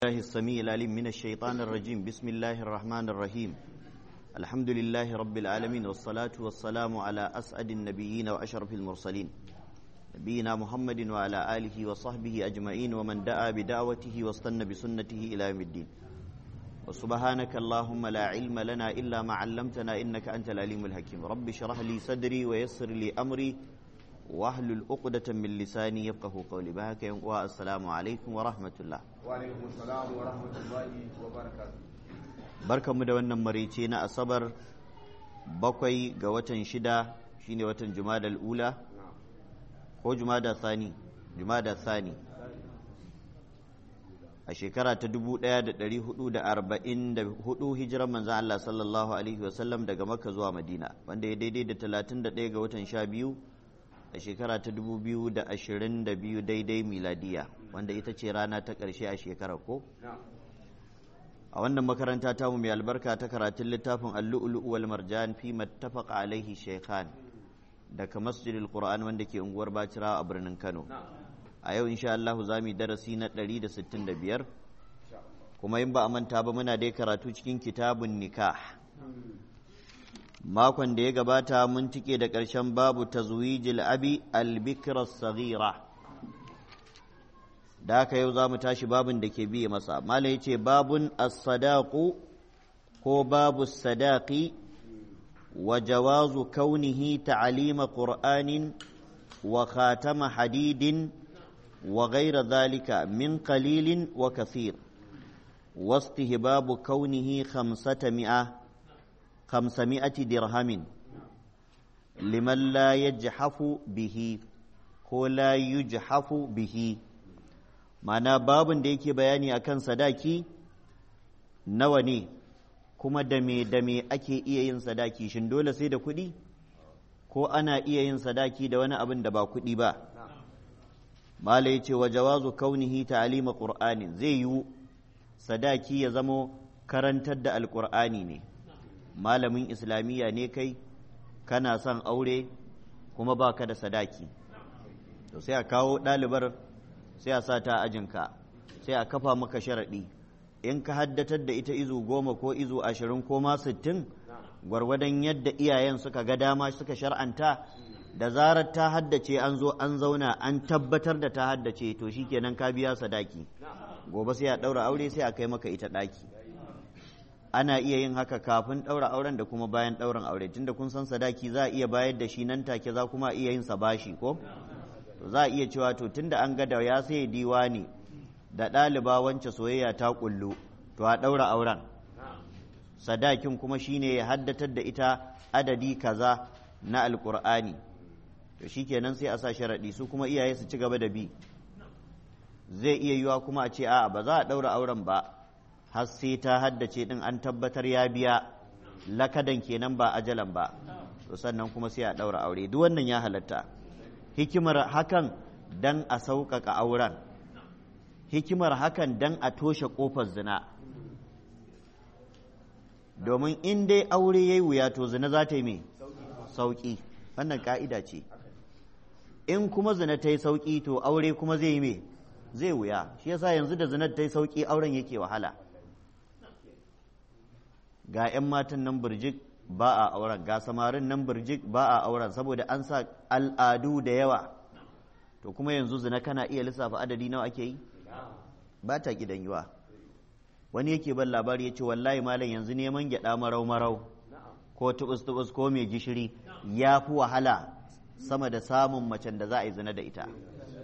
الله السميع العليم من الشيطان الرجيم بسم الله الرحمن الرحيم الحمد لله رب العالمين والصلاة والسلام على أسعد النبيين وأشرف المرسلين نبينا محمد وعلى آله وصحبه أجمعين ومن دعا بدعوته واستنى بسنته إلى يوم الدين وسبحانك اللهم لا علم لنا إلا ما علمتنا إنك أنت العليم الحكيم رب اشرح لي صدري ويسر لي أمري واحلل عقدة من لساني يفقه قولي بهك والسلام عليكم ورحمة الله وعليكم السلام ورحمة الله وبركاته barkanmu da wannan marice na asabar bakwai ga watan shida shine watan jumadal ula ko jumada sani jumada sani a shekara ta 1444 hijiran manzan Allah sallallahu alaihi wasallam daga makka zuwa madina wanda ya daidai da 31 ga watan sha biyu a shekara ta 2022 daidai miladiya wanda ita ce rana ta ƙarshe a shekarar ko a wannan makaranta tamu mai albarka ta karatun littafin allu'ulu wal marjan fi mattafaqa alaihi shaykhan daga masjidil qur'an wanda ke unguwar bacira a birnin kano a yau insha Allah za mu darasi na 165 kuma in ba a manta ba muna dai karatu cikin kitabun nikah makon da ya gabata mun tike da ƙarshen babu tazwijil abi albikra saghira da haka yau za mu tashi babin da ke biye masa mala ya ce babun as-sadaqu ko babu sadaqi wa jawazu kaunihi ta'alima qur'anin wa khatama hadidin wa ghayra dhalika min qalilin wa kathir واستهباب كونه خمسة مئة خمسمائة درهم لمن لا يجحف به ko la yujhafu bihi mana babin da yake bayani akan sadaki nawa ne kuma da me da me ake iya yin sadaki shin dole sai da kuɗi ko ana iya yin sadaki da wani abin da ba kuɗi ba mala yace wa jawazu kaunihi ta'lima qur'anin zai yiwu sadaki ya zamo karantar da alƙur'ani ne malamin islamiyya ne kai kana son aure kuma baka da sadaki to sai a kawo ɗalibar sai a sa ta ajinka sai a kafa maka sharaɗi in ka haddatar da ita izu goma ko izu ashirin ko ma sittin gwargwadon yadda iyayen suka ga dama suka shar'anta da zarar ta haddace an zo an zauna an tabbatar da ta haddace to shikenan ka biya sadaki gobe sai a ɗaura aure sai a kai maka ita ɗaki ana iya yin haka kafin ɗaura auren da kuma bayan ɗaurin aure tunda kun san sadaki za a iya bayar da shi nan take za kuma iya yin sa bashi ko to za a iya cewa to tunda an ga da ya sai diwani da ɗaliba wance soyayya ta kullu to a ɗaura auren sadakin kuma shine ya haddatar da ita adadi kaza na alkur'ani to shikenan sai a sa sharaɗi su kuma iyaye su ci gaba da bi zai iya yiwa kuma a ce a'a ba za a ɗaura auren ba har sai ta haddace ɗin an tabbatar ya biya lakadan kenan ba ajalan ba to sannan kuma sai a ɗaura aure duk wannan ya halatta hikimar hakan dan a sauƙaƙa auren hikimar hakan dan a toshe ƙofar zina domin in dai aure ya yi wuya to zina za ta yi mai sauƙi wannan ƙa'ida ce in kuma zina ta yi sauƙi to aure kuma zai yi mai zai wuya shi yasa yanzu da zinar ta yi sauƙi auren yake wahala ga 'yan matan nan birjik ba a auren ga samarin nan birjik ba a auren saboda an sa al'adu da yawa to kuma yanzu zina kana iya lissafa adadi nawa ake yi ba ta gidan yiwa wani yake ban labari ya ce wallahi malam yanzu neman gyaɗa marau marau ko tubus tubus ko mai gishiri ya fi wahala sama da samun macen da za a yi zina da ita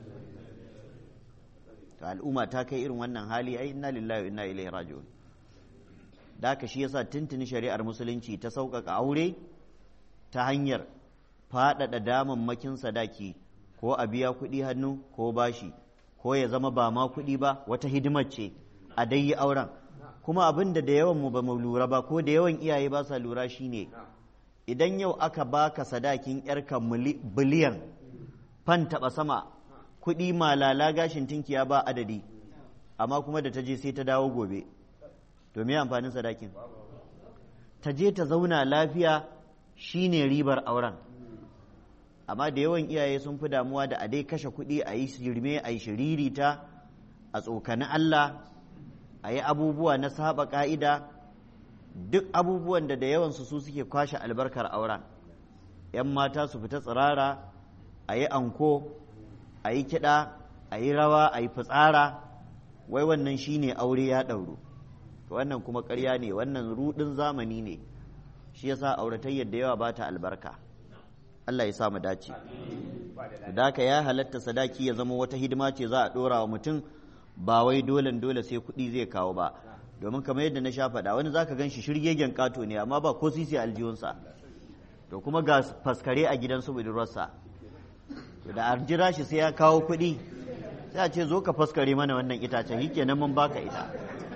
to al'umma ta kai irin wannan hali ai inna lillahi wa inna ilaihi raji'un da haka shi yasa tuntuni shari'ar musulunci ta sauƙaƙa aure ta hanyar faɗaɗa damammakin sadaki ko a biya kuɗi hannu ko bashi ko ya zama ba ma kuɗi ba wata hidimar ce a dai yi auren kuma abin da da yawan mu ba mu lura ba ko da yawan iyaye ba sa lura shine idan yau aka baka sadakin yarka biliyan fan taɓa sama kuɗi malala gashin tinkiya ba adadi amma kuma da ta je sai ta dawo gobe to me amfanin sadakin ta je ta zauna lafiya shine ribar auren amma da yawan iyaye sun fi damuwa da a dai kashe kuɗi a yi shirme a yi shiririta a tsokani Allah a yi abubuwa na saba ƙa'ida duk abubuwan da da yawansu su suke kwashe albarkar auren ‘yan mata su fita tsirara a yi anko a yi kiɗa a yi rawa a yi fitsara wai wannan shine aure ya ɗauru wannan kuma ƙarya ne wannan ruɗin zamani ne shi yasa auratayyar da yawa ba ta albarka Allah ya sa mu dace da ya halatta sadaki ya zama wata hidima ce za a ɗora wa mutum ba wai dole dole sai kuɗi zai kawo ba domin kamar yadda na sha faɗa wani zaka gan shi shirgegen ƙato ne amma ba ko sisi aljihunsa to kuma ga faskare a gidansu budurwarsa to da an jira shi sai ya kawo kuɗi sai a ce zo ka faskare mana wannan itacen yi kenan mun baka ita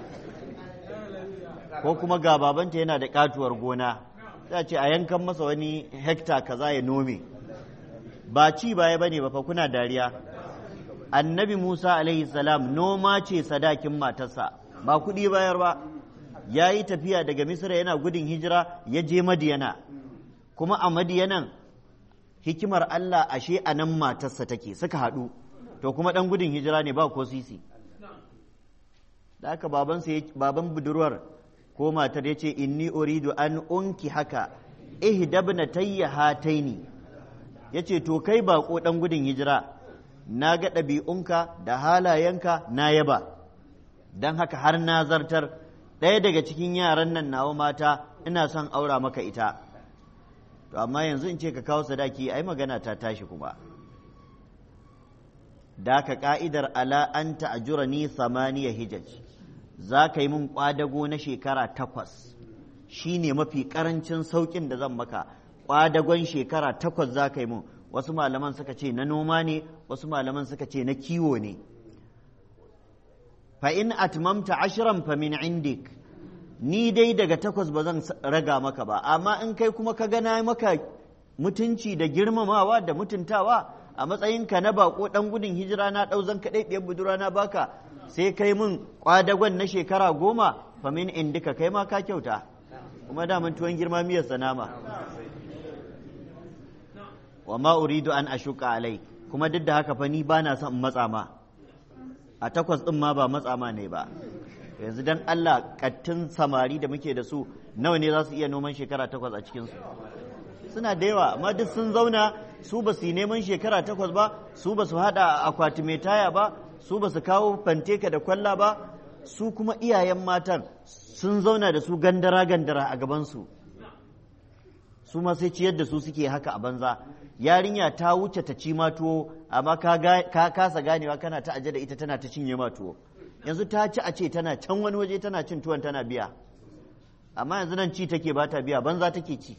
ko kuma ga babanta yana da katuwar gona sai a ce a yankan masa wani hekta kaza ya nome ba ci baya bane ba fa kuna dariya annabi musa alaihi salam noma ce sadakin matarsa ba kuɗi bayar ba ya yi tafiya daga misira yana gudun hijira ya je madiyana kuma a madiyanan hikimar allah ashe a nan matarsa take suka haɗu to kuma ɗan gudun hijira ne ba ko sisi da haka baban budurwar ko matar ya ce inni uridu an unki haka ihdabna tayya hataini ya ce to kai bako ɗan gudun hijira na ga ɗabi'unka da halayenka na yaba don haka har na zartar ɗaya daga cikin yaran nan nawa mata ina son aura maka ita to amma yanzu in ce ka kawo sadaki ai magana ta tashi kuma da ka ka'idar ala an ta'ajura ni samaniya hijaj za ka yi min kwadago na shekara takwas shi ne mafi karancin sauƙin da zan maka kwadagon shekara takwas za ka yi min wasu malaman suka ce na noma ne wasu malaman suka ce na kiwo ne fa in atmamta ashiran fa min indik ni dai daga takwas ba zan raga maka ba amma in kai kuma ka gana maka mutunci da girmamawa da mutuntawa a matsayinka na bako dan gudun hijira na ɗau zan kaɗai ɗiyar budura na baka sai kai min kwadagon na shekara goma fa min indika kai ma ka kyauta kuma da tuwon girma miyar sanama wa ma uridu an ashuka alai kuma duk da haka fa ni ba na son matsa ma a takwas ɗin ma ba matsa ma ne ba yanzu dan Allah kattun samari da muke da su nawa ne za su iya noman shekara takwas a cikinsu suna da yawa amma duk sun zauna su ba su yi neman shekara takwas ba su ba su haɗa akwati mai taya ba su ba su kawo fanteka da kwalla ba su kuma iyayen matan sun zauna da su gandara gandara a gabansu su ma sai ciyar da su suke haka a banza yarinya ta wuce ta ci ma tuwo amma ka kasa ganewa kana ta aje da ita tana ta cinye ma tuwo yanzu ta ci a ce tana can wani waje tana cin tuwon tana biya amma yanzu nan ci take ba ta biya banza take ci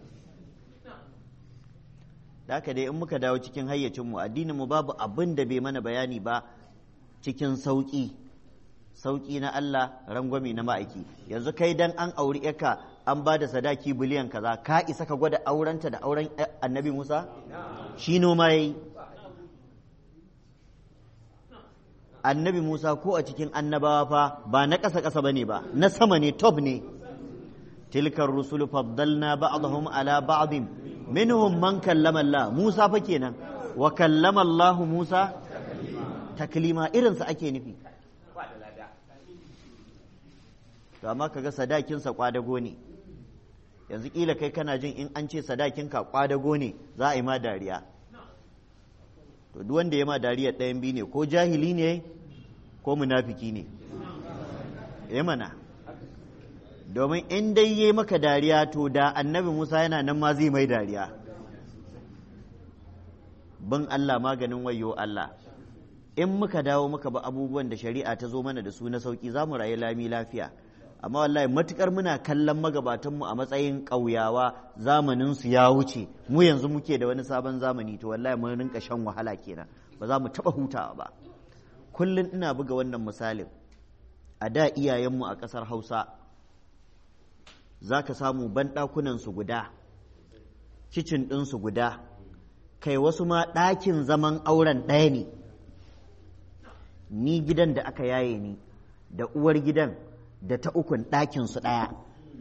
da haka dai in muka dawo cikin hayyacinmu addinin mu babu abin da bai mana bayani ba cikin sauƙi sauƙi na Allah rangwame na ma'aiki yanzu kai dan an auri yaka an ba da sadaki biliyan kaza ka isa ka gwada aurenta da auren annabi Musa shi noma yayi annabi Musa ko a cikin annabawa fa ba na ƙasa ƙasa bane ba na sama ne top ne tilkar rusulu faddalna ba'dahum ala ba'din minhum man kallama Allah Musa fa kenan wa kallama Allah Musa taklima irinsa ake nufi to amma kaga sadakinsa kwadago ne yanzu kila kai kana jin in an ce sadakinka kwadago ne za a yi ma dariya to duk wanda ya ma dariya ɗayan biyu ne ko jahili ne ko munafiki ne ya mana domin in dai yi maka dariya to da annabi musa yana nan ma zai mai dariya bin allah maganin wayo allah in muka dawo muka ba abubuwan da shari'a ta zo mana da su na sauki za mu rayu lami lafiya amma wallahi matukar muna kallon magabatanmu a matsayin ƙauyawa zamaninsu ya wuce mu yanzu muke da wani sabon zamani to wallahi mun rinka shan wahala kenan ba za mu taɓa hutawa ba kullum ina buga wannan misalin a da iyayenmu a ƙasar hausa za ka samu banɗakunansu guda kicin ɗinsu guda kai wasu ma ɗakin zaman auren ɗaya ne ni gidan da aka yaye ni da uwar gidan da ta ukun ɗakinsu ɗaya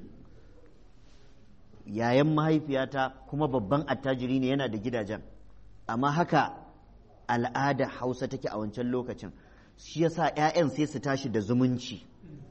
yayan mahaifiyata kuma babban attajiri ne yana da gidajen amma haka al'ada hausa take a wancan lokacin shi yasa 'ya'yan sai su tashi da zumunci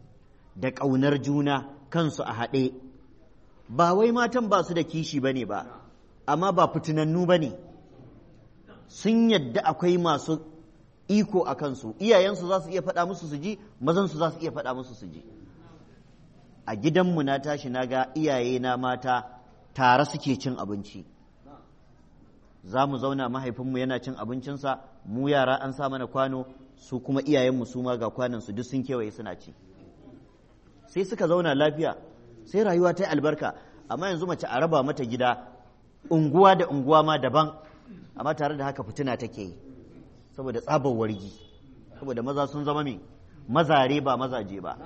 da ƙaunar juna kansu a haɗe ba wai matan ba su da kishi ba ne ba amma ba fitinannu ba ne sun yadda akwai masu iko a kansu iyayensu za su iya faɗa musu su ji mazansu za su iya faɗa musu su ji a gidanmu na tashi na ga iyaye na mata tare suke cin abinci za mu zauna mahaifinmu yana cin abincinsa mu yara an sa mana kwano su kuma iyayenmu su ma ga kwanansu duk sun kewaye suna ci sai suka zauna lafiya sai rayuwa ta yi albarka amma yanzu mace a raba mata gida unguwa da unguwa ma daban amma tare da haka fitina take yi saboda tsabar wargi saboda maza sun zama me mazare ba mazaje ba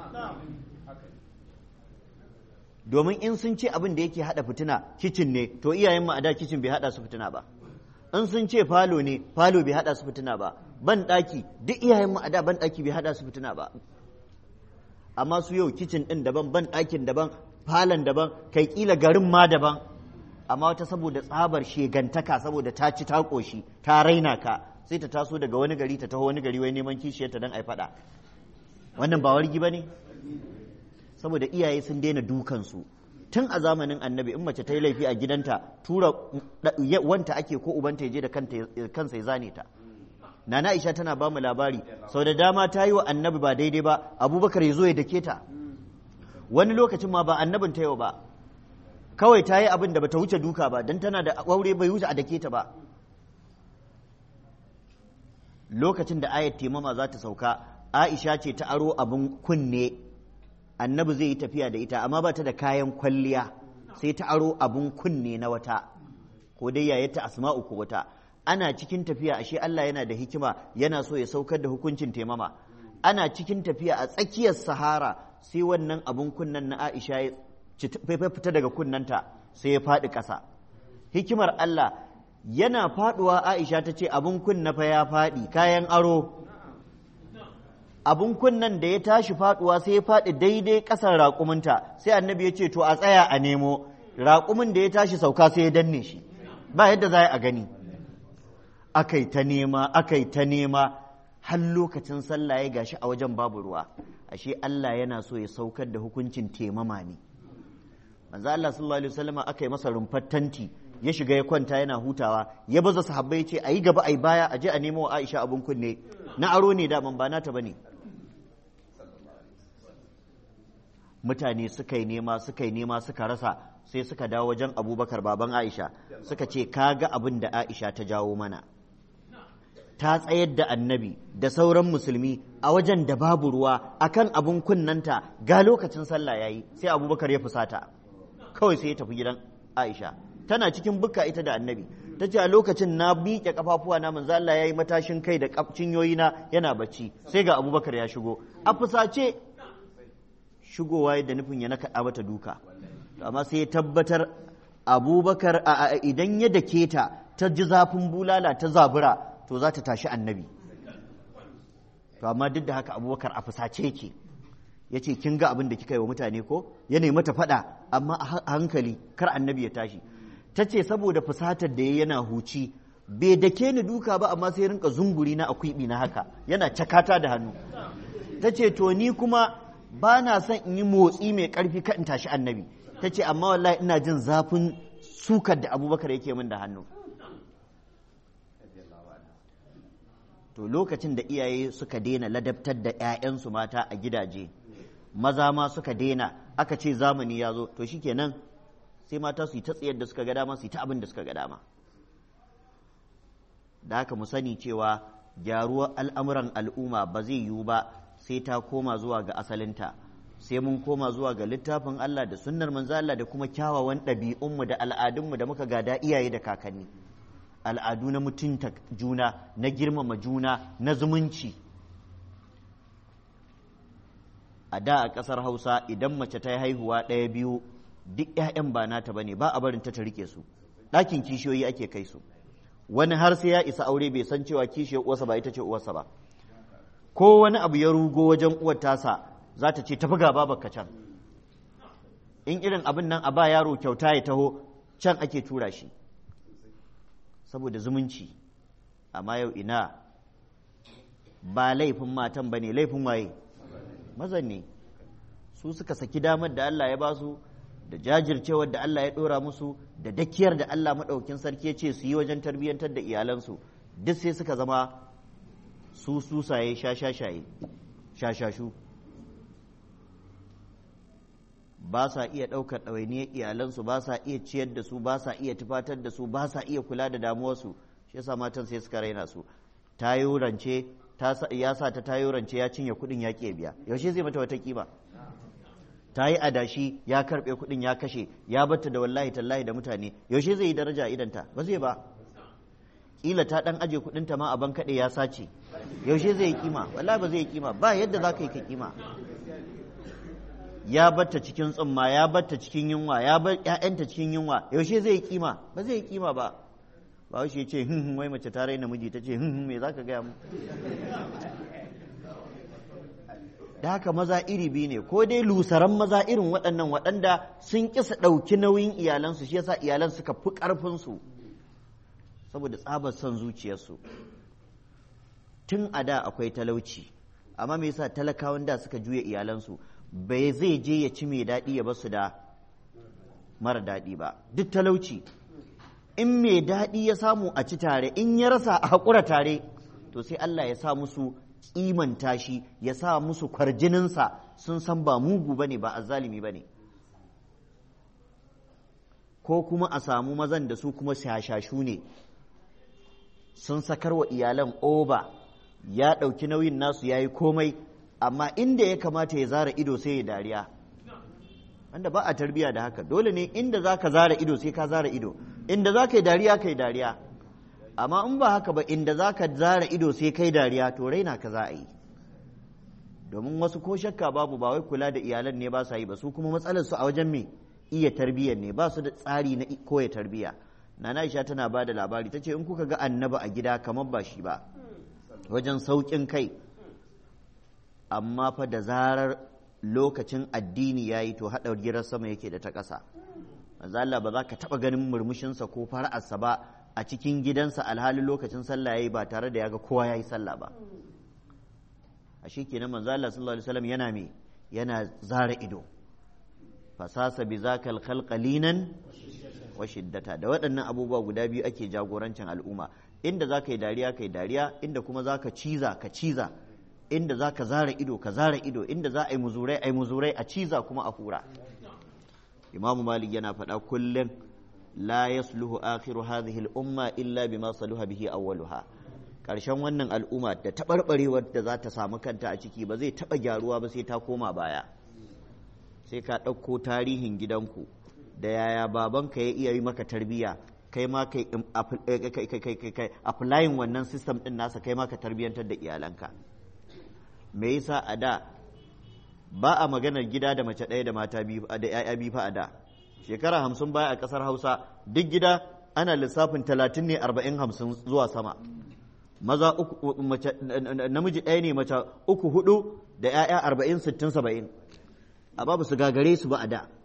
domin in sun ce abin da yake hada fitina kicin ne to iyayenmu a da kicin bai hada su fitina ba in sun ce falo ne falo bai hada su fitina ba ban daki duk iyayenmu a da ban daki bai hada su fitina ba amma su yau kicin din daban ban dakin daban falon daban kai kila garin ma daban amma wata saboda tsabar shegantaka saboda ta ci ta koshi ta raina ka sai ta taso daga wani gari ta taho wani gari wai neman kishiyarta don ai faɗa wannan ba wargi ba ne saboda iyaye sun daina dukansu tun a zamanin annabi in mace ta yi laifi a gidanta tura wanta ake ko ubanta ya je da kansa ya zane ta nana aisha tana ba mu labari sau da dama ta yi wa annabi ba daidai ba abubakar ya zo ya dake ta wani lokacin ma ba annabin ta yau ba kawai ta yi abin da bata wuce duka ba don tana da aure bai wuce a dake ta ba lokacin da ayat temama za ta sauka aisha ce ta aro abin kunne annabi zai yi tafiya da ita amma ba ta da kayan kwalliya sai ta aro abin kunne na wata ko dai yayata asma'u ko wata ana cikin tafiya ashe Allah yana da hikima yana so ya saukar da hukuncin temama ana cikin tafiya a tsakiyar sahara sai wannan abin kunnen na aisha ya fita daga kunnanta sai ya faɗi ƙasa hikimar Allah yana faɗuwa Aisha ta ce abin kunna fa ya faɗi kayan aro abin kunnan da ya tashi faɗuwa sai ya faɗi daidai ƙasar raƙuminta sai annabi ya ce to a tsaya a nemo raƙumin da ya tashi sauka sai ya danne shi ba yadda za a gani akai ta nema akai ta nema har lokacin sallah ya gashi a wajen babu ruwa ashe Allah yana so ya saukar da hukuncin temama ne manzo Allah sallallahu alaihi wasallam aka yi masa rumfar tanti ya shiga ya kwanta yana hutawa ya baza sahabbai ya ce ayi gaba ayi baya aje a nemo Aisha abun kunne na aro ne da ban ba nata bane mutane suka yi nema suka yi nema suka rasa sai suka dawo wajen Abubakar baban Aisha suka ce kaga abin da Aisha ta jawo mana ta tsayar da annabi da sauran musulmi a wajen da babu ruwa akan abun kunnanta ga lokacin sallah yayi sai Abubakar ya fusata kawai sai ya tafi gidan Aisha tana cikin bukka ita da annabi ta ce a lokacin na miƙe kafafuwa na manzo Allah yayi matashin kai da cinyoyi na yana bacci sai ga Abubakar ya shigo a fusace shigowa da nufin ya nakaɗa mata duka amma sai ya tabbatar Abubakar idan ya dake ta ta ji zafin bulala ta zabura to za ta tashi annabi to amma duk da haka Abubakar a fusace yake ya ce kin ga abin da kika yi wa mutane ko ya nemi mata faɗa amma a hankali kar annabi ya tashi ta ce saboda fusatar da ya yana huci bai dake ni duka ba amma sai rinka zunguri na akwibi na haka yana cakata da hannu ta ce to ni kuma ba na son in yi motsi mai ƙarfi ka in tashi annabi ta ce amma wallahi ina jin zafin sukar da abubakar yake min da hannu to lokacin da iyaye suka daina ladabtar da 'ya'yansu mata a gidaje maza ma suka daina aka ce zamani ya zo to shikenan sai mata su yi ta tsayar da suka ga dama su yi ta abin da suka ga dama da haka mu sani cewa gyaruwar al'amuran al'umma ba zai yiwu ba sai ta koma zuwa ga asalinta sai mun koma zuwa ga littafin Allah da sunnar manzo Allah da kuma kyawawan ɗabi'unmu da al'adunmu da muka gada iyaye da kakanni al'adu na mutunta juna na girmama juna na zumunci a da a ƙasar hausa idan mace ta yi haihuwa ɗaya biyu duk 'ya'yan ba nata ba ne ba a barin ta ta rike su ɗakin kishiyoyi ake kai su wani har sai ya isa aure bai san cewa kishiyar uwarsa ba ita ce uwarsa ba ko wani abu ya rugo wajen uwar tasa za ta ce tafi gaba baka can in irin abin nan a ba yaro kyauta ya taho can ake tura shi saboda zumunci amma yau ina ba laifin matan ba ne laifin waye mazan ne su suka saki damar da Allah ya ba su da jajircewar da Allah ya ɗora musu da dakiyar da Allah maɗaukin sarki ya ce su yi wajen tarbiyyantar da iyalansu duk sai suka zama su susaye shashashaye shashashu ba sa iya ɗaukar ɗawainiyar iyalansu ba sa iya ciyar da su ba sa iya tufatar da su ba sa iya kula da damuwarsu shi yasa matan sai suka raina su tayo rance ya sa ta tayo rance ya cinye kuɗin ya ƙi biya yaushe zai mata wata kima ta yi adashi ya karɓe kuɗin ya kashe ya batta da wallahi tallahi da mutane yaushe zai yi daraja idanta ba zai ba kila ta ɗan aje kuɗinta ma a ban kaɗe ya sace yaushe zai yi kima wallahi ba zai yi kima ba yadda za ka yi ka kima ya batta cikin tsumma ya batta cikin yunwa ya bar ƴaƴanta cikin yunwa yaushe zai yi kima ba zai yi kima ba ba shi ce hin wai mace ta raina miji ta ce hin me zaka gaya mu da haka maza iri biyu ne ko dai lusaran maza irin waɗannan waɗanda sun kisa ɗauki nauyin iyalansu shi yasa iyalan suka fi ƙarfinsu saboda tsabar son zuciyarsu tun a da akwai talauci amma me yasa talakawan da suka juya iyalansu bai zai je ya ci mai daɗi ya basu da mara daɗi ba duk talauci in mai daɗi ya samu a ci tare in ya rasa a haƙura tare to sai Allah ya sa musu kimanta shi ya sa musu kwarjininsa sun san ba mugu ba ne ba azzalimi ba ne ko kuma a samu mazan da su kuma shashashu ne sun sakar wa iyalan oba ya ɗauki nauyin nasu ya yi komai amma inda ya kamata ya zara ido sai ya dariya wanda ba a tarbiya da haka dole ne inda za ka zara ido sai ka zara ido inda za ka yi dariya ka yi dariya amma in ba haka ba inda za ka zara ido sai kai dariya to raina ka za a yi domin wasu ko shakka babu ba wai kula da iyalan ne ba sa yi ba su kuma matsalar su a wajen me iya tarbiyyar ne ba su da tsari na koya tarbiyya nana Aisha tana ba da labari ta ce in kuka ga annaba a gida kamar ba shi ba wajen sauƙin kai amma fa da zarar lokacin addini ya yi to haɗa girar sama yake da ta ƙasa manzo Allah ba za ka taɓa ganin murmushinsa ko fara'arsa ba a cikin gidansa alhalin lokacin sallah yayi ba tare da ya ga kowa ya yi sallah ba a shi kenan manzo Allah sallallahu alaihi wasallam yana me yana zara ido fasasa bi zakal khalqalinan wa shiddata da waɗannan abubuwa guda biyu ake jagorancin al'umma inda za ka yi dariya ka yi dariya inda kuma za ka ciza ka ciza inda za ka zara ido ka zara ido inda za a yi muzurai a yi muzurai a ciza kuma a hura imamu malik yana faɗa kullum la yasluhu akhiru hadhihi al-umma illa bima saluha bihi awwaluha karshen wannan al'umma da taɓarɓarewar da za ta samu kanta a ciki ba zai taɓa gyaruwa ba sai ta koma baya sai ka ɗauko tarihin gidanku da yaya babanka ya iya yi maka tarbiyya kai ma kai applying wannan system ɗin nasa kai ma ka tarbiyyantar da iyalanka me yasa a da ba a maganar gida da mace ɗaya da mata biyu da 'ya'ya biyu fa a da shekara hamsin baya a ƙasar hausa duk gida ana lissafin talatin ne arba'in hamsin zuwa sama maza uku mace namiji ɗaya ne mace uku hudu da 'ya'ya arba'in sittin saba'in a babu su gagare su ba a da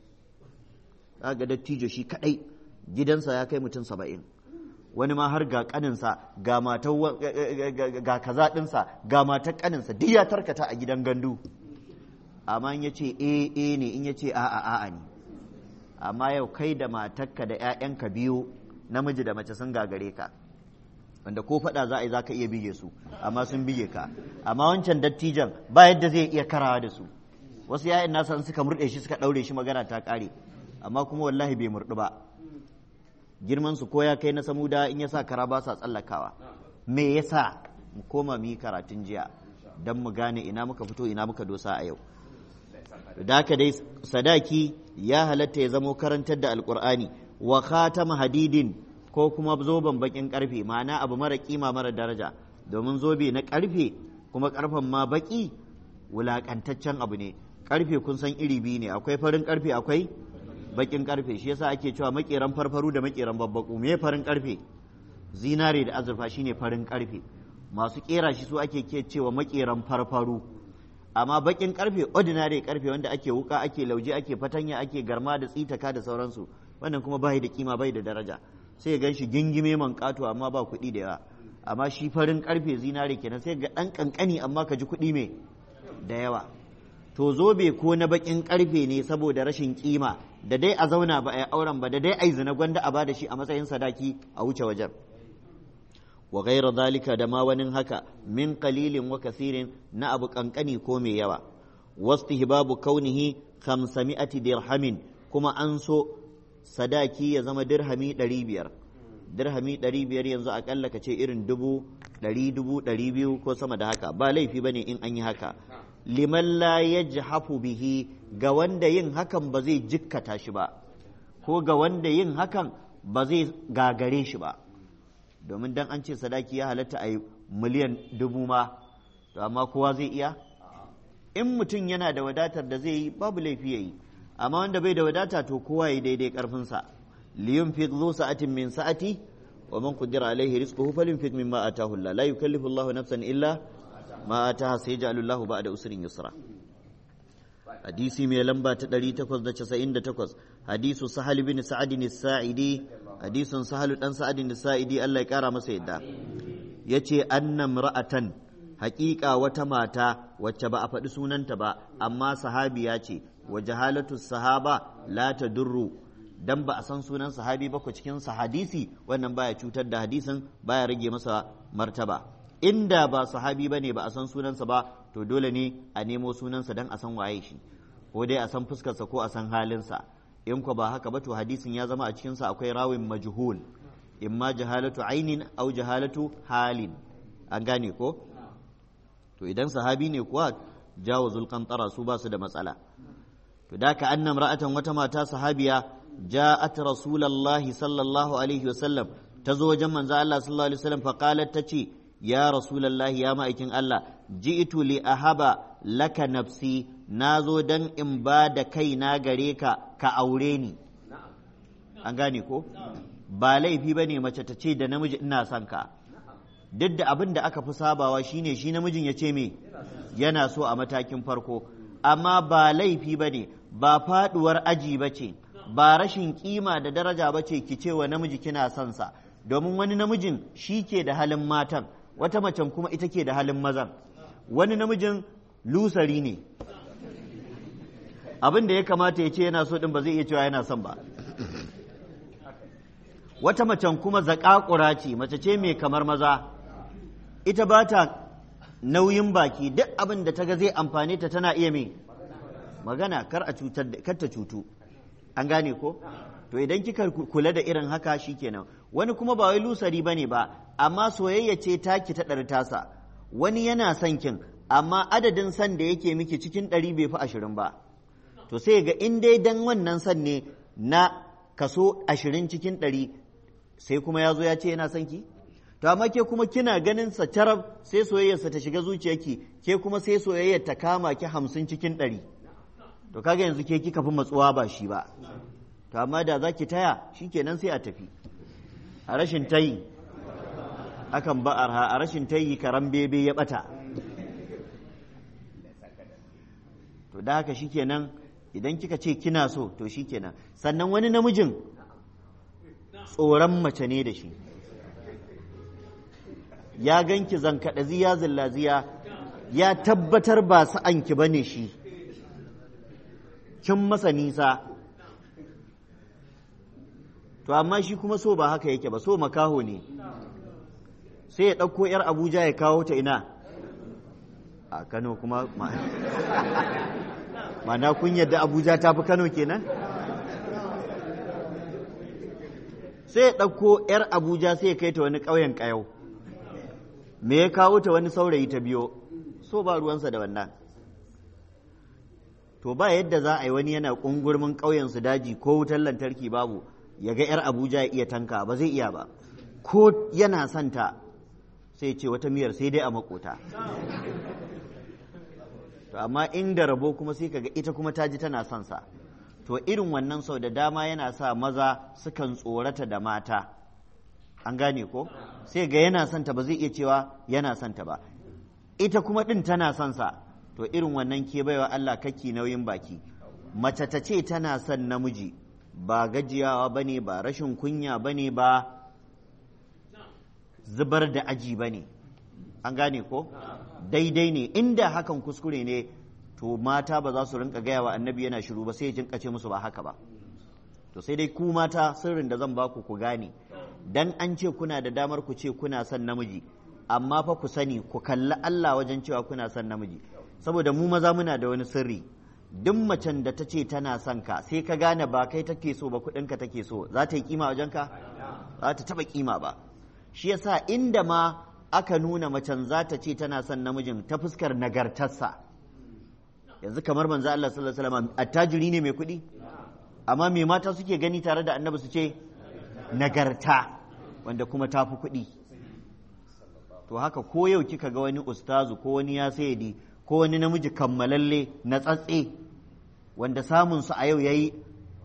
ga dattijo shi kaɗai gidansa ya kai mutum saba'in wani ma har ga kaninsa ga matar ga kaza ɗinsa ga matar kaninsa duk ya tarkata a gidan gandu amma in ya ce e e ne in ya ce a'a a'a ne amma yau kai da matarka da 'ya'yanka biyu namiji da mace sun gagare ka wanda ko faɗa za a yi za ka iya bige su amma sun bige ka amma wancan dattijan ba yadda zai iya karawa da su wasu 'ya'yan nasa suka murɗe shi suka ɗaure shi magana ta ƙare amma kuma wallahi bai murɗu ba girman su ko ya kai na samuda in ya sa kara ba sa tsallakawa me yasa mu koma mu yi karatun jiya don mu gane ina muka fito ina muka dosa a yau da haka dai sadaki ya halatta ya zamo karantar da alkur'ani wa khatama hadidin ko kuma zoben bakin karfe ma'ana abu mara kima mara daraja domin zobe na karfe kuma karfen ma baki wulakantaccen abu ne karfe kun san iri biyu ne akwai farin karfe akwai bakin karfe shi yasa ake cewa makeran farfaru da makeran babbaku me farin karfe zinare da azurfa shine farin karfe masu kera shi su ake ke cewa makeran farfaru amma bakin karfe ordinary karfe wanda ake wuka ake lauje ake fatanya ake garma da tsitaka da sauransu wannan kuma bai da kima bai da daraja sai gan shi gingime man kato amma ba kuɗi da yawa amma shi farin karfe zinare kenan sai ga ɗan kankani amma ka ji kuɗi mai da yawa to zobe ko na bakin karfe ne saboda rashin kima da dai a zauna ba a yi auren ba da dai a yi zina gwanda a bada shi a matsayin sadaki a wuce wajen wa gaira zalika da ma wani haka min qalilin wa kasirin na abu kankani ko mai yawa wastihbabu kaunihi khamsami'ati dirhamin kuma an so sadaki ya zama dirhami ɗari biyar dirhami ɗari biyar yanzu akalla ka ce irin dubu ɗari dubu ɗari biyu ko sama da haka ba laifi bane in an yi haka liman la yajhafu bihi ga wanda yin hakan ba zai jikkata shi ba ko ga wanda yin hakan ba zai gagare shi ba domin dan an ce sadaki ya halatta a yi miliyan dubu ma to amma kowa zai iya in mutum yana da wadatar da zai yi babu laifi ya yi amma wanda bai da wadata to kowa ya daidai karfinsa liyun fi zu sa'atin min sa'ati wa man qadira alaihi rizquhu falyunfiq mimma atahu Allah la yukallifu Allah nafsan illa ma ataha sayaj'alu Allah ba'da usrin yusra hadisi mai lamba ta 898 hadisu sahal bin sa'ad as-sa'idi hadisun sahal dan sa'ad as-sa'idi Allah ya kara masa yadda yace annam ra'atan haƙiƙa wata mata wacce ba a faɗi sunanta ba amma sahabiya ce wa jahalatu sahaba la ta durru dan ba a san sunan sahabi ba ku cikin hadisi wannan baya cutar da hadisin baya rage masa martaba inda ba sahabi bane ba a san sunansa ba to dole ne a nemo sunansa dan a san waye shi ko dai a san fuskarsa ko a san halinsa in ko ba haka ba to hadisin ya zama a cikinsa akwai rawin majhul imma jahalatu ainin au jahalatu halin an gane ko to idan sahabi ne kuwa jawazul qantara su ba su da matsala to da ka annam ra'atan wata mata sahabiya ja'at rasulullahi sallallahu alaihi wasallam ta zo wajen manzo Allah sallallahu alaihi wasallam fa qalat tace ya rasulullahi ya ma'aikin Allah ji'tu li ahaba laka nafsi nazo dan in ba da kaina gare ka ka aure ni an gane ko ba laifi bane mace ta ce da namiji ina son ka duk da abin da aka fi sabawa shine shi namijin ya ce me yana so a matakin farko amma ba laifi ba ne ba faduwar aji ba ce ba rashin kima da daraja ba ce ki ce wa namiji kina son sa domin wani namijin shi ke da halin matan wata macen kuma ita ke da halin mazan wani namijin lusari ne abin da ya kamata ya ce yana so din ba zai iya cewa yana son ba wata macen kuma zaƙaƙura ce mace ce mai kamar maza ita ba ta nauyin baki duk abin da ta ga zai amfane ta tana iya mai magana kar a cutar kar ta cutu an gane ko to idan kika kula da irin haka shikenan wani kuma ba wai lusari bane ba amma soyayya ce taki ta ɗari tasa wani yana son kin amma adadin san da yake miki cikin ɗari bai fi ashirin ba to sai ga in dai dan wannan san ne na kaso ashirin cikin ɗari sai kuma ya zo ya ce yana son ki to amma ke kuma kina ganin sa carab sai soyayyarsa ta shiga zuciyarki ke kuma sai soyayyar ta kama ki hamsin cikin ɗari to kaga yanzu ke kika fi matsuwa ba shi ba to amma da za ki taya shi kenan sai a tafi a rashin tayi akan ba arha a rashin tayi karan bebe ya bata to da haka shi kenan idan kika ce kina so to shi kenan sannan wani namijin tsoron mace ne da shi ya ganki zankaɗa ziya zillaziya ya tabbatar ba sa'anki ba ne shi kin masa nisa to amma shi kuma so ba haka yake ba so makaho ne sai ya ɗauko 'yar abuja ya kawo ta ina a kano kuma mana kun yadda abuja ta fi kano kenan sai ya ɗauko 'yar abuja sai ya kai ta wani ƙauyen ƙayau me ya kawo ta wani saurayi ta biyo so ba ruwansa da wannan to ba yadda za a yi wani yana ƙungurmin ƙauyensu daji ko wutar lantarki babu ya ga 'yar abuja ya iya tanka ba zai iya ba ko yana santa sai ce wata miyar sai dai a makota to amma inda rabo kuma sai kaga ita kuma ta ji tana son sa to irin wannan sau da dama yana sa maza sukan tsorata da mata an gane ko sai ga yana santa ba zai iya cewa yana santa ba ita kuma ɗin tana son sa to irin wannan ke baiwa Allah kaki nauyin baki mace ta ce tana son namiji ba gajiyawa ba ne ba rashin kunya ba ne ba zubar da aji ba ne an gane ko daidai ne inda hakan kuskure ne to mata ba za su rinka gaya wa annabi yana shiru ba sai ya jinka ce musu ba haka ba to sai dai ku mata sirrin da zan baku ku gane dan an ce kuna da damar ku ce kuna son namiji amma fa ku sani ku kalli Allah wajen cewa kuna son namiji saboda mu maza muna da wani sirri duk macen da ta ce tana son ka sai ka gane ba kai take so ba kuɗinka take so za ta yi kima wajen ka za ta taɓa kima ba shi yasa inda ma aka nuna macen za ta ce tana son namijin ta fuskar nagartarsa yanzu kamar manzo Allah sallallahu alaihi wasallam attajiri ne mai kuɗi amma me mata suke gani tare da annabi su ce nagarta wanda kuma ta fi kuɗi to haka ko yau kika ga wani ustazu ko wani ya sayadi ko wani namiji kammalalle na tsatse wanda samun su a yau yayi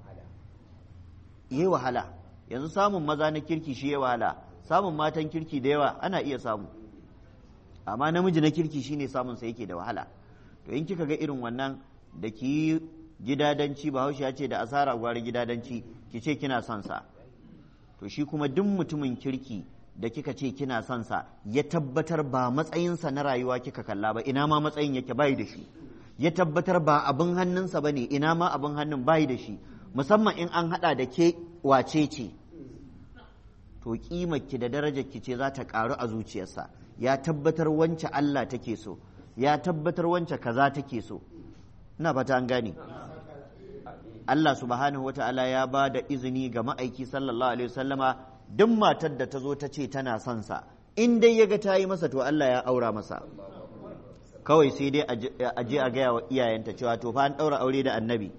yi wahala yanzu samun maza na kirki shi ya wahala samun matan kirki da yawa ana iya samu amma namiji na kirki shine samun sa yake da wahala to in kika ga irin wannan da ki yi gidadanci bahaushe ya ce da asara gwari gidadanci ki ce kina son sa to shi kuma duk mutumin kirki da kika ce kina son sa ya tabbatar ba matsayinsa na rayuwa kika kalla ba ina ma matsayin yake bayi da shi ya tabbatar ba abin hannunsa ba ne ina ma abin hannun bayi da shi musamman in an hada da ke wace ce to ki da darajarki ce za ta karu a zuciyarsa ya tabbatar wance Allah take so ya tabbatar wance kaza take so ina fata an gane Allah subhanahu wa ta'ala ya ba da izini ga ma'aiki sallallahu alaihi wasallama duk matar da ta zo ta ce tana son sa in dai ya ga ta yi masa to Allah ya aura masa kawai sai dai a je a gaya wa iyayenta cewa to fa an ɗaura aure da annabi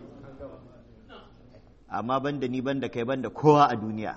amma banda ni banda kai banda kowa a duniya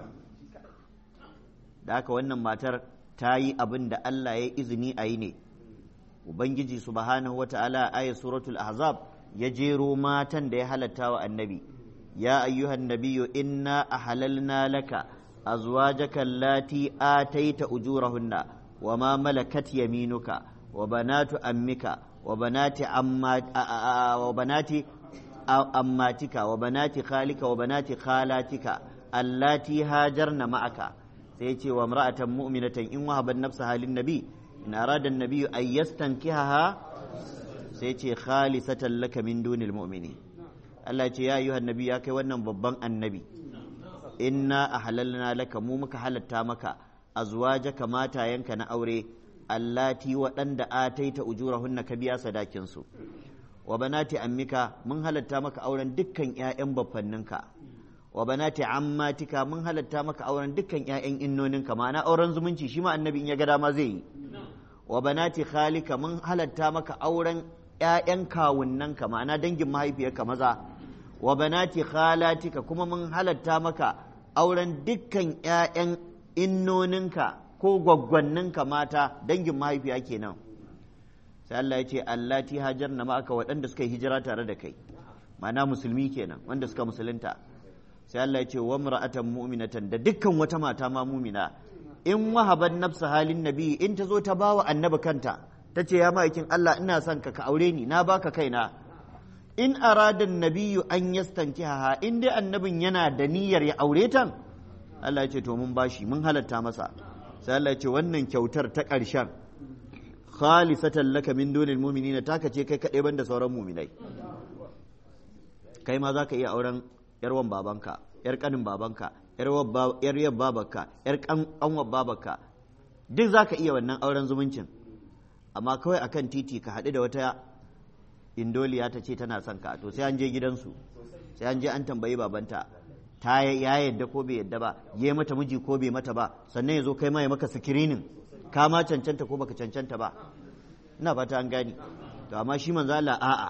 da haka wannan matar ta yi abin da Allah ya izini a yi ne ubangiji subhanahu wata'ala a ayat suratul ahzab ya jero matan da ya halatta wa annabi ya ayyuhan nabiyyu inna ahalalna laka azwajaka allati ataita ujurahunna wa ma malakat yaminuka wa banatu ammika wa banati amma wa banati ammatika wa banati khalika wa banati khalatika allati hajarna ma'aka sai ce wa imra'atan mu'minatan in wahaban nafsa halin nabi in arada an-nabi an yastankihaha sai ce khalisatan laka min dunil mu'mini Allah ce ya ayyuhan nabi ya kai wannan babban annabi inna ahlalna laka mu muka halatta maka azwajaka matayenka na aure allati waɗanda ataita ujurahunna ka biya sadakin su wa banati ammika mun halatta maka auren dukkan ƴaƴan baffanninka wa banati ammatika mun halatta maka auren dukkan ƴaƴan innoninka ma'ana auren zumunci shi ma annabi in ya ga dama zai yi wa banati khalika mun halatta maka auren ƴaƴan kawunnanka ma'ana dangin mahaifiyarka maza wa banati khalatika kuma mun halatta maka auren dukkan ƴaƴan innoninka ko gwaggwanninka mata dangin mahaifiya kenan sai Allah ya ce allati hajarna ma'aka waɗanda suka yi hijira tare da kai ma'ana musulmi kenan wanda suka musulunta sai Allah ya ce wa mar'atan mu'minatan da dukkan wata mata ma mu'mina in wahaban nafsa halin nabi in ta zo ta bawa annabi kanta ta ce ya ma'aikin Allah ina son ka ka aure ni na baka kaina in arada nabiyyu an yastankiha in dai annabin yana da niyyar ya aure ta Allah ya ce to mun bashi mun halatta masa sai Allah ya ce wannan kyautar ta ƙarshen khalisatan laka min dunil mu'minina taka ce kai kadai banda sauran mu'minai kai ma zaka iya auren yarwan babanka yar kanin babanka yar yar babanka yar kanwar babanka duk zaka iya wannan auren zumuncin amma kawai akan titi ka haɗu da wata indoliya ta ce tana son ka to sai an je gidansu sai an je an tambayi babanta ta ya yadda ko bai yadda ba ya mata miji ko bai mata ba sannan ya zo kai ma ya maka sikirinin ka ma cancanta ko baka cancanta ba ina fata an gani to amma shi manzo Allah a'a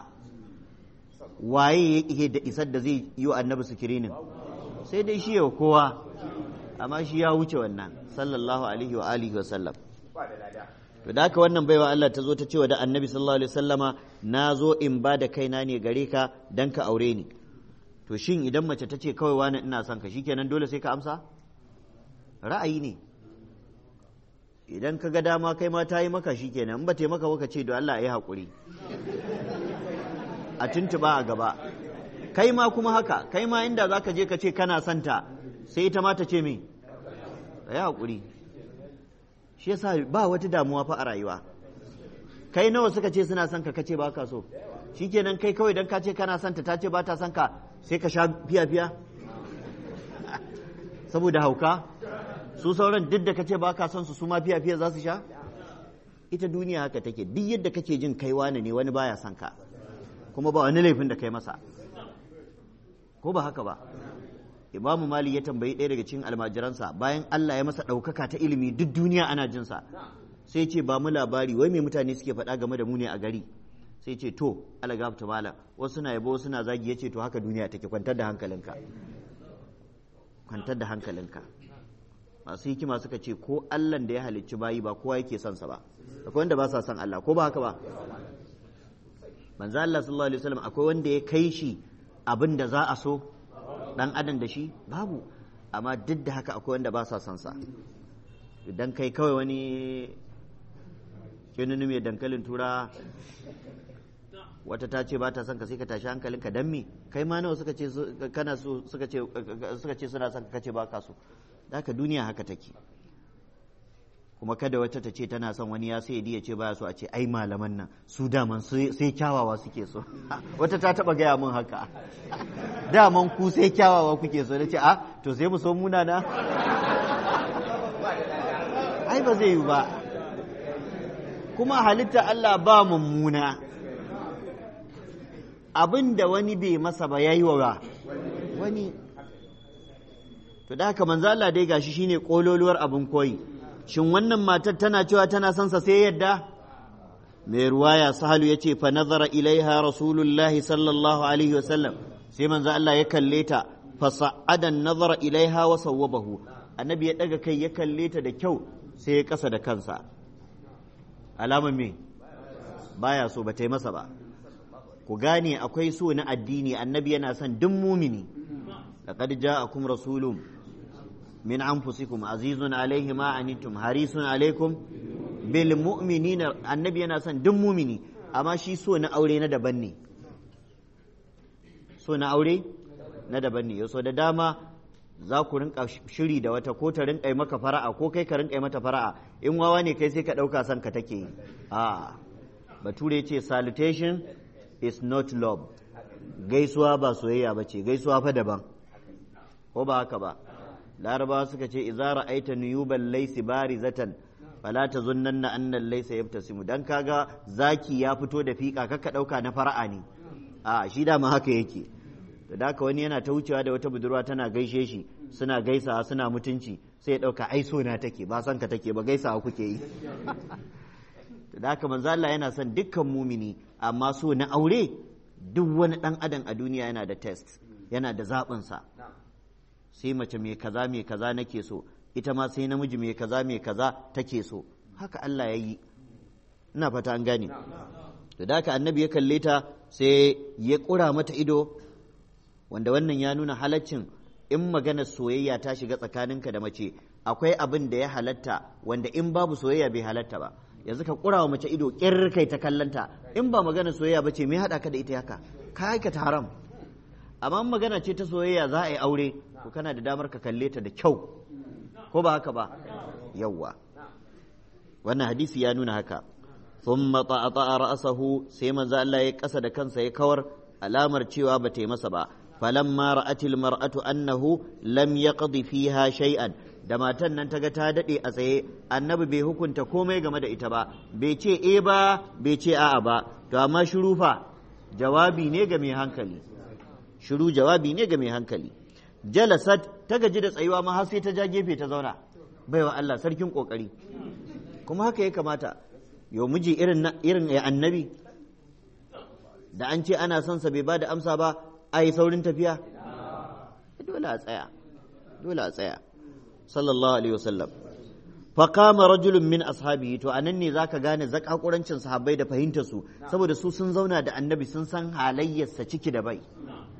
waye yake da isar da zai yi wa annabi sikirinin sai dai shi yau kowa amma shi ya wuce wannan sallallahu alaihi wa alihi wa sallam to da haka wannan baiwa Allah ta zo ta cewa da annabi sallallahu alaihi wasallama na zo in ba da kaina ne gare ka dan ka aure ni to shin idan mace ta ce kawai wani ina son ka shikenan dole sai ka amsa ra'ayi ne idan ka ga dama kai ma ta yi maka shikenan in ba ta yi maka ka ce da Allah ya yi haƙuri a tuntuba a gaba kai ma kuma haka kai ma inda za ka je ka ce kana santa sai ita ma ta ce me ya haƙuri shi yasa ba wata damuwa fa a rayuwa kai nawa suka ce suna son ka kace ba ka so shikenan kai kawai dan ka ce kana son ta ta ce ba ta son ka sai ka sha fiya fiya saboda hauka su sauran duk da kace ba ka son su su ma fiya fiya za su sha ita duniya haka take duk yadda kake jin kai wani ne wani baya son ka kuma ba wani laifin da kai masa ko ba haka ba imamu mali ya tambayi ɗaya daga cikin almajiransa bayan Allah ya masa ɗaukaka ta ilimi duk duniya ana jinsa sai ce ba mu labari wai me mutane suke faɗa game da mu ne a gari sai ce to alagabta malam wasu na yabo wasu na zagi yace to haka duniya take kwantar da hankalinka kwantar da hankalinka masu hikima suka ce ko Allah da ya halicci bayi ba kowa yake son sa ba akwai wanda ba sa son Allah ko ba haka ba manzo Allah sallallahu alaihi wasallam akwai wanda ya kai shi abin da za a so dan adam da shi babu amma duk da haka akwai wanda ba sa son sa idan kai kawai wani kinini mai dankalin tura wata ta ce ba ta son ka sai ka tashi hankalinka dan me kai ma nawa suka ce kana so suka ce suka ce suna son ka ce ba ka so haka duniya haka take kuma kada wata ta ce tana son wani ya sai ya ce baya so a ce ai malaman nan su daman sai kyawawa suke so wata ta taba gaya min haka daman ku sai kyawawa kuke so nace a to sai mu so muna na ai ba zai yi ba kuma halitta Allah ba mummuna abin da wani bai masa ba yayi wa wani to da haka manzo Allah dai gashi shine kololuwar abin koyi shin wannan matar tana cewa tana son sa sai yadda mai ruwaya sahalu ya ce fa nazara ilaiha rasulullahi sallallahu alaihi wasallam sai manzo Allah ya kalle ta fa sa'adan nazara ilaiha wa sawwabahu annabi ya daga kai ya kalle ta da kyau sai ya kasa da kansa alama me baya so ba ta yi masa ba ku gane akwai so na addini annabi yana son duk mumini laqad ja'akum rasulun من أنفسكم عزيز عليه ما عنتم حريص عليكم بالمؤمنين النبي أنا سن دم مؤمني أما شي سو نأوري ندبني سو نأوري ندبني يسو da dama za ku rinka shiri da wata ko ta rinka maka fara'a ko kai ka rinka mata fara'a in wawa ne kai sai ka ɗauka son ka take yi a bature ce salutation is not love gaisuwa ba soyayya ba ce gaisuwa fa daban ko ba haka ba larabawa suka ce idza ra'aita nuyuban laysi barizatan fala tazunnanna anna laysa yabtasimu dan kaga zaki ya fito da fika kaka dauka na fara'a ne a shi da ma haka yake da haka wani yana ta wucewa da wata budurwa tana gaishe shi suna gaisawa suna mutunci sai ya dauka ai so na take ba san ka take ba gaisawa kuke yi da haka manzo Allah yana son dukkan mumini amma so na aure duk wani dan adam a duniya yana da test yana da zaɓinsa sa sai mace mai kaza mai kaza nake so ita ma sai namiji mai kaza mai kaza take so haka Allah ya yi ina fata an gane to da haka annabi ya kalle ta sai ya ƙura mata ido wanda wannan ya nuna halaccin in magana soyayya ta shiga tsakaninka da mace akwai abin da ya halatta wanda in babu soyayya bai halatta ba yanzu ka ƙura wa mace ido ƙir kai ta kallanta in ba magana soyayya ba ce me haɗa ka da ita haka ka aikata haram amma magana ce ta soyayya za a yi aure ko kana da damar ka kalle ta da kyau ko ba haka ba yawwa wannan hadisi ya nuna haka thumma ta'ata ra'sahu sai manzo Allah ya kasa da kansa ya kawar alamar cewa ba ta yi masa ba falamma ra'atil mar'atu annahu lam yaqdi fiha shay'an da matan nan ta ga ta dade a tsaye annabi bai hukunta komai game da ita ba bai ce eh ba bai ce a'a ba to amma shiru fa jawabi ne ga mai hankali shiru jawabi ne ga mai hankali jalasat ta gaji da tsayuwa ma har sai ta ja gefe ta zauna baiwa Allah sarkin kokari kuma haka ya kamata yau miji irin irin ya annabi da an ce ana son sa bai ba da amsa ba a yi saurin tafiya dole a tsaya dole a tsaya sallallahu alaihi wasallam faqama rajulun min ashabihi to anan ne zaka gane zakakurancin sahabbai da fahimtar su saboda su sun zauna da annabi sun san halayyarsa ciki da bai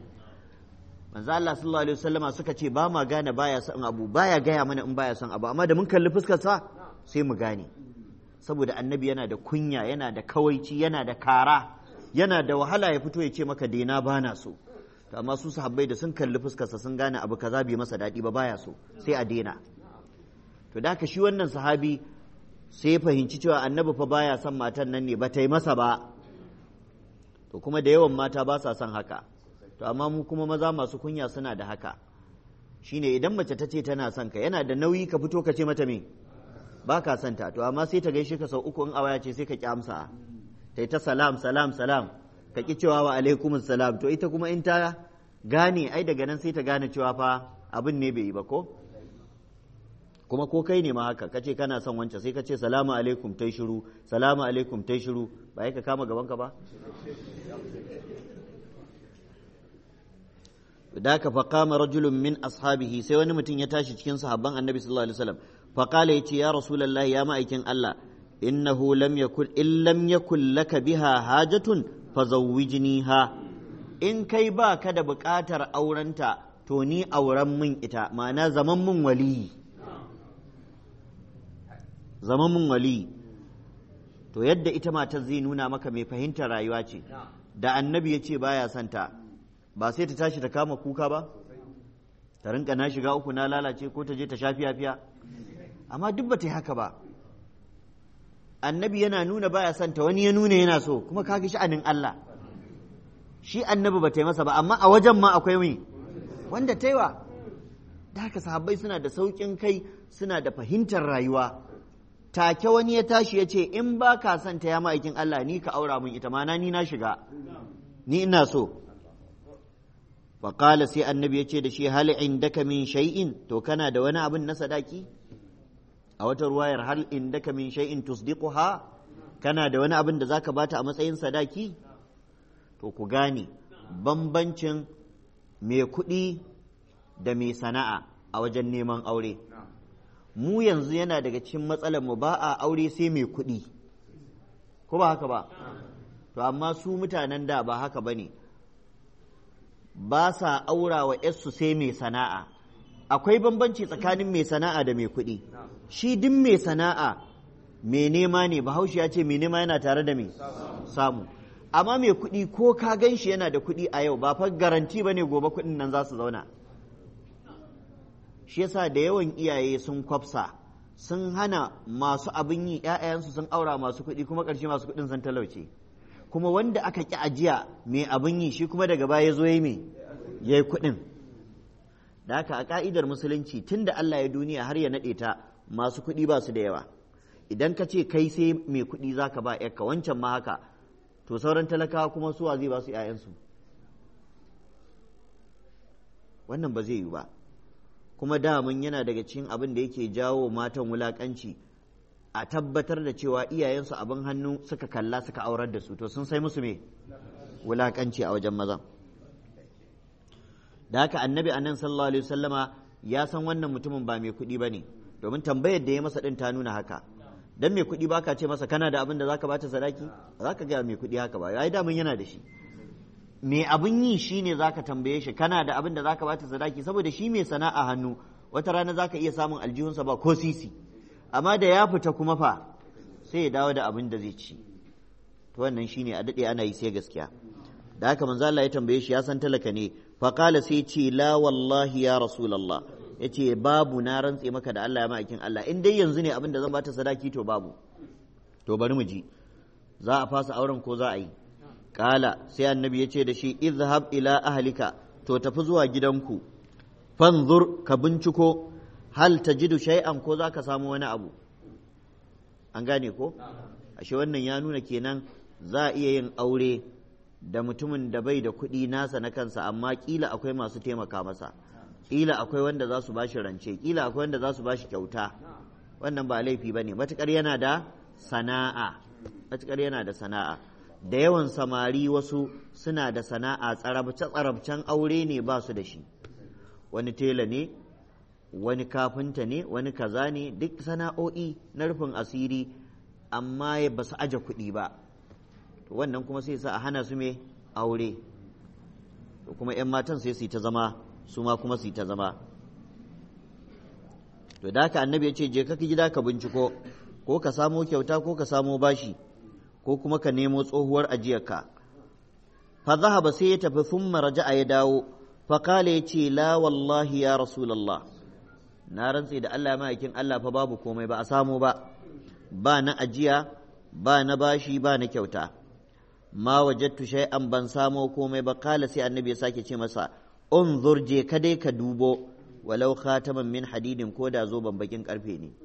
manzo Allah sallallahu alaihi wasallama suka ce ba ma gane baya son abu baya gaya mana in baya son abu amma da mun kalli fuskar sa sai mu gane saboda annabi yana da kunya yana da kawaici yana da kara yana da wahala ya fito ya ce maka daina bana so to amma su sahabbai da sun kalli fuskar sa sun gane abu kaza bai masa daɗi ba baya so sai a daina to da haka shi wannan sahabi sai fahimci cewa annabi fa baya son matan nan ne ba ta yi masa ba to kuma da yawan mata ba sa son haka to amma mu kuma maza masu kunya suna da haka shine idan mace ta ce tana son ka yana da nauyi ka fito ka ce mata me ba ka son ta to amma sai ta gaishe ka sau uku in awaya ce sai ka ki amsa ta ta salam salam salam ka ki cewa wa alaikumus salam to ita kuma in ta gane ai daga nan sai ta gane cewa fa abin ne bai yi ba ko kuma ko kai ne ma haka kace kana son wancan sai ka ce salamu alaikum tai shiru salamu alaikum tai shiru ba ka kama gaban ka ba da ka faqama rajulun min ashabihi sai wani mutum ya tashi cikin sahabban annabi sallallahu alaihi wasallam faqala yace ya rasulullahi ya ma'aikin Allah innahu lam yakul in lam yakul laka biha hajatun fazawwijniha in kai ba ka da buƙatar aurenta to ni auren min ita ma'ana zaman min waliyi zaman min waliyi to yadda ita matar zai nuna maka mai fahimtar rayuwa ce da annabi ya ce baya santa ba sai ta tashi ta kama kuka ba ta rinka na shiga uku na lalace ko ta je ta sha fiya amma duk ba ta yi haka ba annabi yana nuna baya santa wani ya nuna yana so kuma kaga sha'anin Allah shi annabi ba ta yi masa ba amma a wajen ma akwai wani wanda ta yi wa da haka sahabbai suna da sauƙin kai suna da fahimtar rayuwa take wani ya tashi ya ce in ba ka son ta ya ma'aikin Allah ni ka aura min ita mana ni na shiga ni ina so faƙala sai annabi ya ce da shi hal indaka min shay'in to kana da wani abin na sadaki a wata ruwayar hal indaka min shay'in tusdiquha kana da wani abin da zaka bata a matsayin sadaki to ku gane bambancin mai kuɗi da mai sana'a a wajen neman aure mu yanzu yana daga cikin matsalar mu ba a aure sai mai kuɗi ko ba haka ba to amma su mutanen da ba haka ba ne ba sa aura wa yarsu sai mai sana'a akwai bambanci tsakanin mai sana'a da mai kuɗi shi duk mai sana'a mai nema ne bahaushe ya ce mai nema yana tare da mai samu amma mai kuɗi ko ka gan shi yana da kuɗi a yau ba fa garanti ba ne gobe kuɗin nan za su zauna shi yasa da yawan iyaye sun kwafsa sun hana masu abin yi ‘ya'yansu sun aura masu kuɗi kuma ƙarshe masu kuɗin sun talauce kuma wanda aka ƙi ajiya mai abin yi shi kuma daga baya zo ya mai ya yi kuɗin da haka a ƙa'idar musulunci tun da Allah ya duniya har ya naɗe ta masu kuɗi ba su da yawa idan ka ce kai sai mai kuɗi za ka ba ‘yarka wancan ma haka to sauran talakawa kuma suwa zai ba su ‘ya'yansu wannan ba zai yi ba kuma damun yana daga cikin abin da yake jawo matan wulakanci a tabbatar da cewa iyayensu abin hannu suka kalla suka aurar da su to sun sai musu me wulakanci a wajen mazan da haka annabi annan sallallahu alaihi wasallama ya san wannan mutumin ba mai kuɗi ba ne domin tambayar da ya masa ɗin ta nuna haka dan mai kuɗi baka ce masa kana da abin da zaka bata sadaki zaka ga mai kuɗi haka ba ai damun yana da shi me abin yi shine zaka tambaye shi kana da abin da zaka bata sadaki saboda shi mai sana'a hannu wata rana zaka iya samun aljihunsa ba ko sisi amma da ya fita kuma fa sai ya dawo da abin da zai ci to wannan shine a dade ana yi sai gaskiya da haka manzo Allah ya tambaye shi ya san talaka ne fa qala sai ce la wallahi ya rasulullah yace babu na rantse maka da Allah ya ma'aikin Allah in dai yanzu ne abin da zan bata sadaki to babu to bari mu ji za a fasa auren ko za a yi Kala sai annabi ya ce da shi izhab ila ahlika to tafi zuwa gidanku fanzur ka binciko hal tajidu shay'an ko zaka samu wani abu an gane ko ashe wannan ya nuna kenan za a iya yin aure da mutumin da bai da kuɗi nasa na kansa amma kila akwai masu taimaka masa kila akwai wanda za su bashi rance kila akwai wanda za su bashi kyauta wannan ba laifi bane matukar yana da sana'a matukar yana da sana'a da yawan samari wasu suna da sana'a tsarabce-tsarabcen aure ne ba su da shi wani tela ne wani kafinta ne wani kaza ne duk sana'o'i na rufin asiri amma ba su aje kuɗi ba wannan kuma sai sa a hana su me aure kuma 'yan matan sai su yi ta zama su ma kuma su yi ta zama to da haka annabi ya ce je ka gida ka binciko ko ka samo kyauta ko ka samo bashi ko kuma ka nemo tsohuwar ajiyarka fa zahaba sai ya tafi thumma raja'a ya dawo fa kala ya ce la wallahi ya rasulullah na rantse da Allah ma'aikin Allah fa babu komai ba a samu ba ba na ajiya ba na bashi ba na kyauta ma wajattu shay'an ban samo komai ba kala sai annabi ya sake ce masa unzur je ka dai ka dubo walau khataman min hadidin ko da zoben bakin karfe ne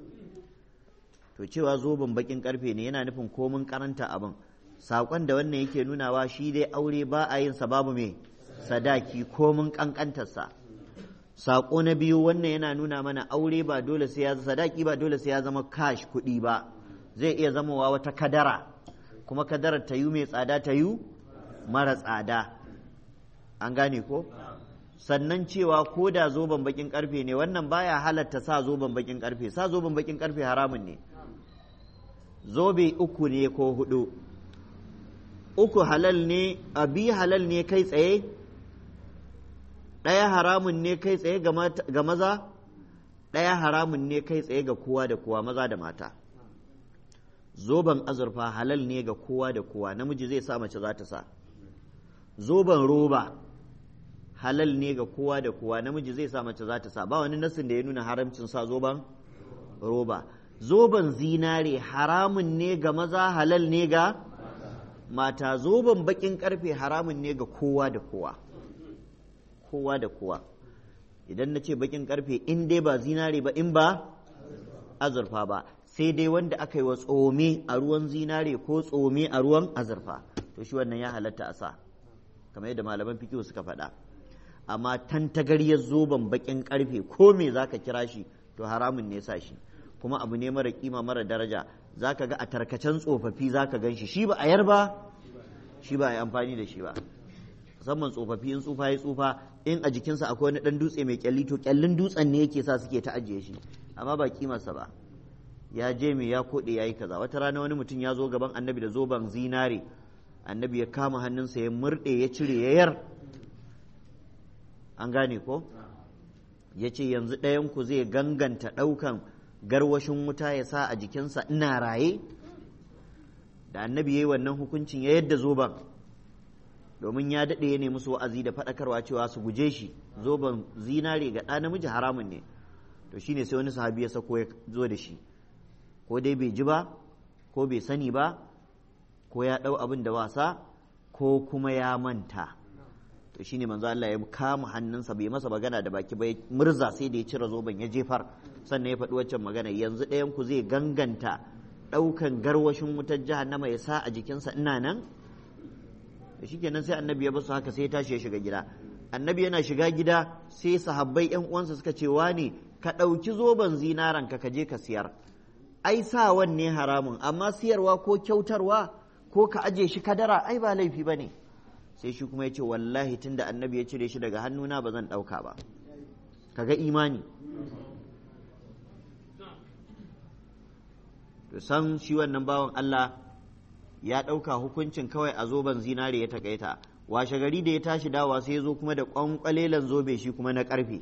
to cewa zoben bakin karfe ne yana nufin komin karanta abin saƙon da wannan yake nunawa shi dai aure ba a yin sa babu mai sadaki komin kankantarsa saƙo na biyu wannan yana nuna mana aure ba dole sai ya sadaki ba dole sai ya zama cash kuɗi ba zai iya zamowa wata kadara kuma kadarar ta yi mai tsada ta yi mara tsada an gane ko sannan cewa ko da zoben bakin karfe ne wannan baya halatta sa zoben bakin karfe sa zoben bakin karfe haramun ne zobe uku ne ko hudu uku halal ne abi halal ne kai tsaye ɗaya haramun ne kai tsaye ga maza ɗaya haramun ne kai tsaye ga kowa da kowa maza da mata zoben azurfa halal ne ga kowa da kowa namiji zai sa mace za ta sa zoben roba halal ne ga kowa da kowa namiji zai sa mace za ta sa ba wani nasin da ya nuna haramcin sa zoben roba zoben zinare haramun ne ga maza halal ne ga mata zoben bakin karfe haramun ne ga kowa da kowa kowa da kowa idan na ce bakin karfe in dai ba zinare ba in ba azurfa ba sai dai wanda aka yi wa tsome a ruwan zinare ko tsome a ruwan azurfa to shi wannan ya halatta a sa kamar yadda malaman fikihu suka faɗa amma tantagaryar zoben bakin karfe ko me zaka kira shi to haramun ne sa shi kuma abu ne mara kima mara daraja zaka ga a tarkacen tsofaffi zaka gan shi shi ba a yar ba shi ba a yi amfani da shi ba musamman tsofaffi in tsufa ya tsufa in a jikinsa akwai wani dan dutse mai kyalli to kyallin dutsen ne yake sa suke ta ajiye shi amma ba kimarsa ba ya je me ya koɗe ya yi kaza wata rana wani mutum ya zo gaban annabi da zoben zinare annabi ya kama hannunsa ya murɗe ya cire ya yar an gane ko ya ce yanzu ɗayanku zai ganganta ɗaukan garwashin wuta ya sa a jikinsa ina raye da annabi ya yi wannan hukuncin ya yadda zoben domin ya daɗe ya nemi su wa'azi da faɗakarwa cewa su guje shi zoben zinare ga ɗa namiji haramun ne to shine sai wani sahabi ya sako ya zo da shi ko dai bai ji ba ko bai sani ba ko ya ɗau abin da wasa ko kuma ya manta to shine manzo Allah ya kama hannunsa bai masa magana da baki ba murza sai da ya cire zoben ya jefar sannan ya faɗi waccan magana yanzu ɗayan ku zai ganganta ɗaukan garwashin wutar jahannama ya sa a jikinsa ina nan da shikenan sai annabi ya basu haka sai ya tashi ya shiga gida annabi yana shiga gida sai sahabbai yan uwansa suka ce wane ka ɗauki zoben zinaran ka je ka siyar ai sawan ne haramun amma siyarwa ko kyautarwa ko ka aje shi kadara ai ba laifi ba ne sai shi kuma ya ce wallahi tunda annabi ya cire shi daga hannuna ba zan ɗauka ba kaga imani to san shi wannan bawan Allah ya ɗauka hukuncin kawai a zoben zinare ya takaita washe gari da ya tashi dawa sai ya zo kuma da ƙwanƙwalelan zobe shi kuma na ƙarfe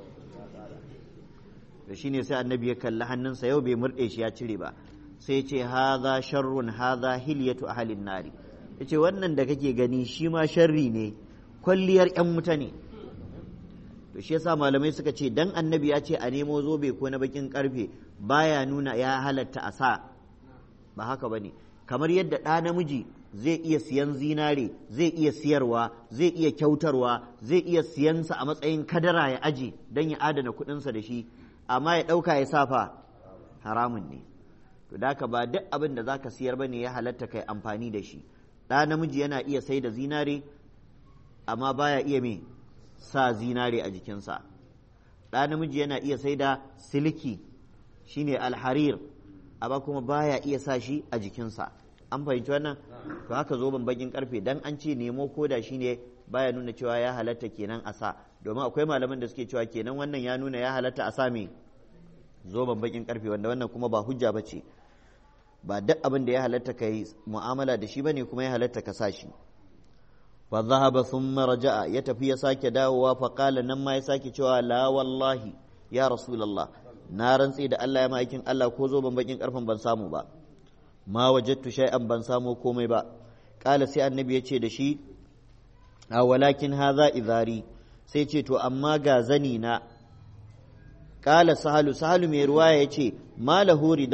da shi ne sai annabi ya kalli hannunsa yau bai murɗe shi ya cire ba sai ce haza sharrun haza hilyatu ahalin nari ya ce wannan da kake gani shi ma sharri ne kwalliyar 'yan wuta ne to shi yasa malamai suka ce dan annabi ya ce a nemo zobe ko na bakin karfe baya nuna ya halatta a sa ba haka bane kamar yadda ɗa namiji zai iya siyan zinare zai iya siyarwa zai iya kyautarwa zai iya siyansa a matsayin kadara ya aje don ya adana kuɗinsa da shi amma ya ɗauka ya safa haramun ne to da ba duk abin da zaka siyar bane ya halatta kai amfani da shi ɗa namiji yana iya sai da zinare amma baya iya me sa zinare a jikinsa ɗa namiji yana iya sai da siliki shine alharir amma kuma baya iya sa shi a jikinsa an fahimci wannan to haka zoben bakin karfe dan an ce nemo koda shine baya nuna cewa ya halatta kenan a sa domin akwai malaman da suke cewa kenan wannan ya nuna ya halatta a sa me zoben bakin karfe wanda wannan kuma ba hujja ba ce ba duk abin da ya halatta ka yi mu'amala da shi bane kuma ya halatta ka sa shi fa dhahaba thumma raja'a ya tafi ya sake dawowa fa qala nan ma ya sake cewa la wallahi ya rasulullah na rantse da Allah ya ma'aikin Allah ko zoben bakin karfen ban samu ba ma wajattu shay'an ban samu komai ba qala sai annabi ya ce da shi a walakin haza izari sai ce to amma ga zani na qala sahalu sahalu mai ruwaya ya ce malahu rida'un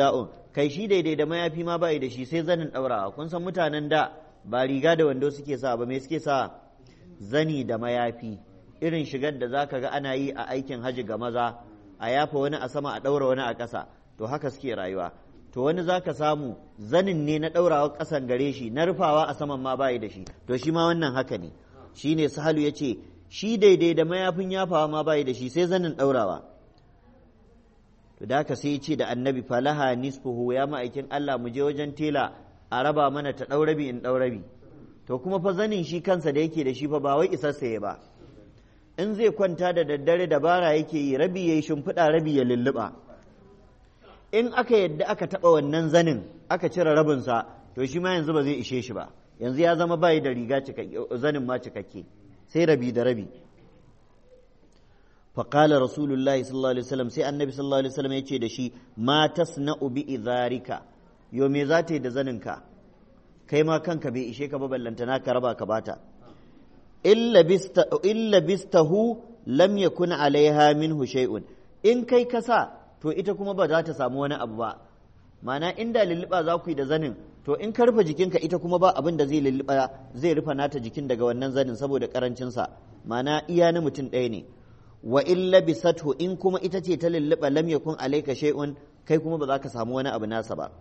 kai shi daidai da mayafi ma bai da shi sai zanin ɗaurawa kun san mutanen da ba riga da wando suke sa ba me suke sa zani da mayafi irin shigar da zaka ga ana yi a aikin haji ga maza a yafa wani a sama a ɗaura wani a ƙasa to haka suke rayuwa to wani zaka samu zanin ne na ɗaurawa ƙasan gare shi na rufawa a saman ma bai da shi to shi ma wannan haka ne shine sahalu ya ce shi daidai da mayafin yafawa ma bai da shi sai zanin ɗaurawa to da haka sai ce da annabi falaha nisfuhu ya ma'aikin Allah mu je wajen tela a raba mana ta ɗaurabi in ɗaurabi to kuma fa zanin shi kansa da yake da shi fa ba wai isarsa ya ba in zai kwanta da daddare dabara yake yi rabi ya yi shimfiɗa rabi ya lulluɓa in aka yadda aka taɓa wannan zanin aka cire rabinsa to shi ma yanzu ba zai ishe shi ba yanzu ya zama bayi da riga zanin ma cikakke sai rabi da rabi فقال رسول الله صلى الله عليه وسلم سي النبي صلى الله عليه وسلم يجي da shi ما تصنع بإذارك yo me za ta yi da zaninka kai ma kanka bai ishe ka ba ballantana ka raba ka bata illa bistahu lam yakun alaiha minhu shay'un in kai kasa to ita kuma ba za ta samu wani abu ba mana inda lulluɓa za ku yi da zanin to in ka rufe jikinka ita kuma ba abin da zai lulluɓa zai rufe nata jikin daga wannan zanin saboda karancinsa mana iya na mutum ɗaya ne wa illa bisathu in kuma ita ce ta lulluɓa lam yakun alaika shay'un kai kuma ba za ka samu wani abu nasa ba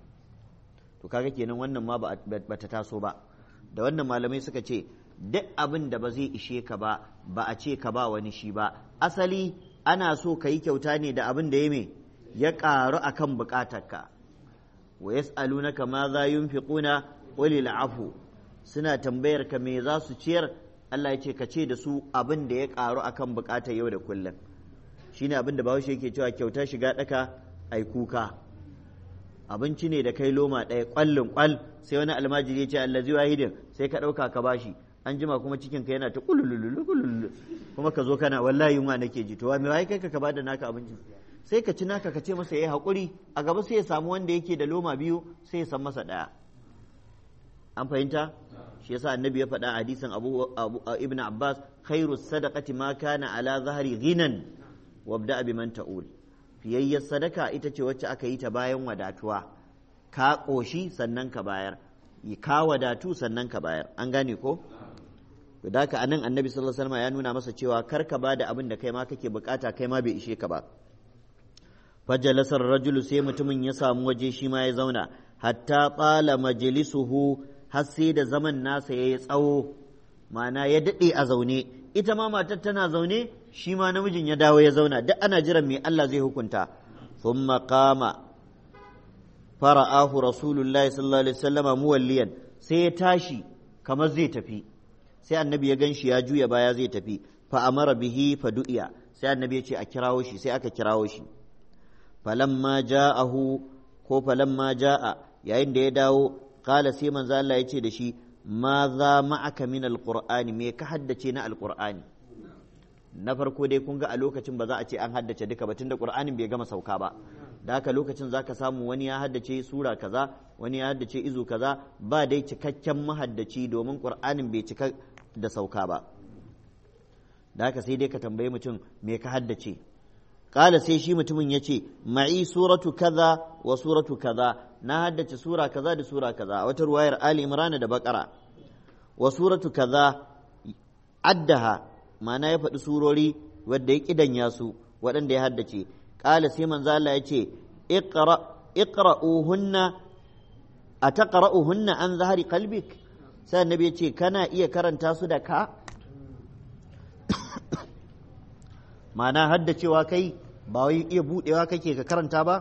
to kaga kenan wannan ma ba ta taso ba da wannan malamai suka ce duk abin da ba zai ishe ka ba ba a ce ka ba wani shi ba asali ana so ka yi kyauta ne da abin da ya me ya ƙaru a kan buƙatarka wa yas'alunaka ma za yunfiquna qulil afu suna tambayar ka me za su ciyar Allah ya ce ka ce da su abin da ya ƙaru a kan buƙatar yau da kullum shine abin da Bahaushe yake cewa kyauta shiga ɗaka ai kuka abinci ne da kai loma ɗaya ƙwallin ƙwal sai wani almajiri ya ce allazi wahidin sai ka ɗauka ka bashi an jima kuma cikin ka yana ta kulululu kulululu kuma ka zo kana wallahi yunwa nake ji to wa me wai kai ka bada naka abinci sai ka ci naka ka ce masa yayi hakuri a gaba sai ya samu wanda yake da loma biyu sai ya san masa ɗaya an fahimta shi yasa annabi ya faɗa hadisin abu, ibn abbas khairu sadaqati ma kana ala zahari ghinan wabda biman ta'ul fiyayyar sadaka ita ce wacce aka yi ta bayan wadatuwa ka ƙoshi sannan ka bayar ka wadatu sannan ka bayar an gane ko da haka anan annabi sallallahu alaihi wasallam ya nuna masa cewa kar ka bada abin da kai ma kake bukata kai ma bai ishe ka ba fajalasar rajulu sai mutumin ya samu waje shi ma ya zauna hatta tsala majlisuhu har sai da zaman nasa yayi tsawo ma'ana ya daɗe a zaune ita ma matar tana zaune shi ma namijin ya dawo ya zauna duk ana jiran me Allah zai hukunta thumma qama fara'ahu rasulullahi sallallahu alaihi wasallama muwalliyan sai ya tashi kamar zai tafi sai annabi ya ganshi ya juya baya zai tafi fa amara bihi fa du'iya sai annabi ya ce a kirawo shi sai aka kirawo shi falamma ja'ahu ko falamma ja'a yayin da ya dawo kala sai manzo Allah ya ce da shi ma za ma'aka min alqur'ani me ka haddace na alqur'ani na farko dai kun ga a lokacin ba za a ce an haddace duka ba tunda qur'anin bai gama sauka ba da haka lokacin zaka samu wani ya haddace sura kaza wani ya haddace izu kaza ba dai cikakken mahaddaci domin qur'anin bai cika da sauka ba da haka sai dai ka tambayi mutum me ka haddace kala sai shi mutumin ya ce ma'i suratu kaza wa suratu kaza na haddace sura kaza da sura kaza a wata ruwayar ali imran da bakara wa suratu kaza addaha ma'ana ya faɗi surori wadda ya kidanya su waɗanda ya haddace kala sai manzo Allah ya ce iqra iqra'uhunna ataqra'uhunna an zahari qalbik sai annabi ya ce kana iya karanta su da ka ma'ana haddacewa kai ba wai iya budewa kake ka karanta ba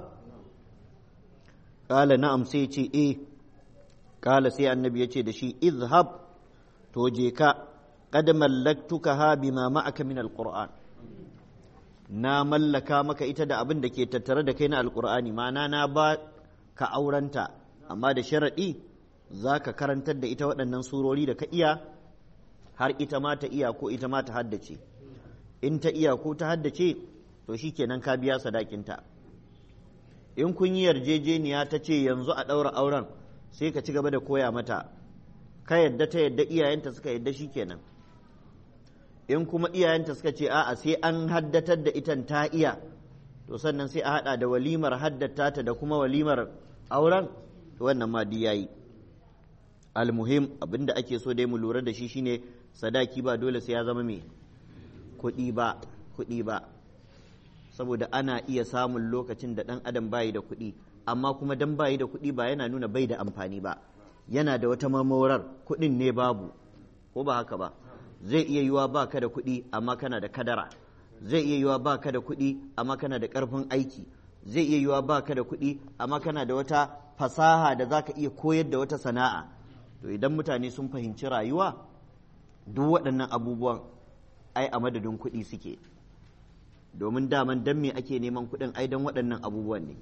kala na'am sai ce eh kala sai annabi ya ce da shi izhab to je ka qad mallaktuka ha bima ma'aka min alquran na mallaka maka ita da abin da ke tattare da kai na alqur'ani ma'ana na ba ka aurenta amma da sharadi za ka karantar da ita waɗannan surori da ka iya har ita ma ta iya ko ita ma ta haddace in ta iya ko ta haddace to shi kenan ka biya sadakinta in kun yi yarjejeniya ta ce yanzu a ɗaura auren sai ka ci gaba da koya mata ka yadda ta yadda iyayenta suka yadda shi kenan in kuma iyayenta suka ce a'a sai an haddatar da itan ta iya to sannan sai a haɗa da walimar haddata ta da kuma walimar auren wannan ma duk yayi almuhim abinda ake so dai mu lura da shi shine sadaki ba dole sai ya zama me kuɗi ba kuɗi ba saboda ana iya samun lokacin da ɗan adam bayi da kuɗi amma kuma dan bayi da kuɗi ba yana nuna bai da amfani ba yana da wata mamorar kuɗin ne babu ko ba haka ba zai iya yiwa ba ka da kuɗi amma kana da kadara zai iya yiwa ba ka da kuɗi amma kana da ƙarfin aiki zai iya yiwa ba ka da kuɗi amma kana da wata fasaha da za ka iya koyar da wata sana'a to idan mutane sun fahimci rayuwa duk waɗannan abubuwan ai a madadin kuɗi suke domin daman dan me ake neman kuɗin ai don waɗannan abubuwan ne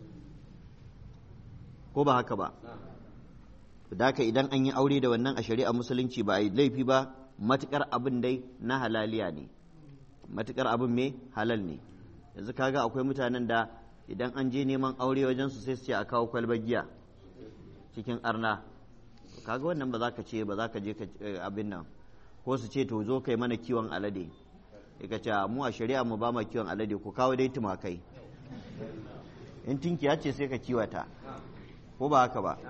ko ba haka ba da haka idan an yi aure da wannan a shari'a musulunci ba a yi laifi ba matukar abin dai na halaliya ne matukar abin me halal ne yanzu kaga akwai mutanen da idan an je neman aure wajen su sai su ce a kawo kwalbar giya cikin arna kaga wannan ba za ka ce ba za ka je ka abin nan ko su ce to zo kai mana kiwon alade ka ce mu a shari'a mu ba ma kiwon alade ku kawo dai tumakai in tinkiya ce sai ka kiwata ko ba haka ba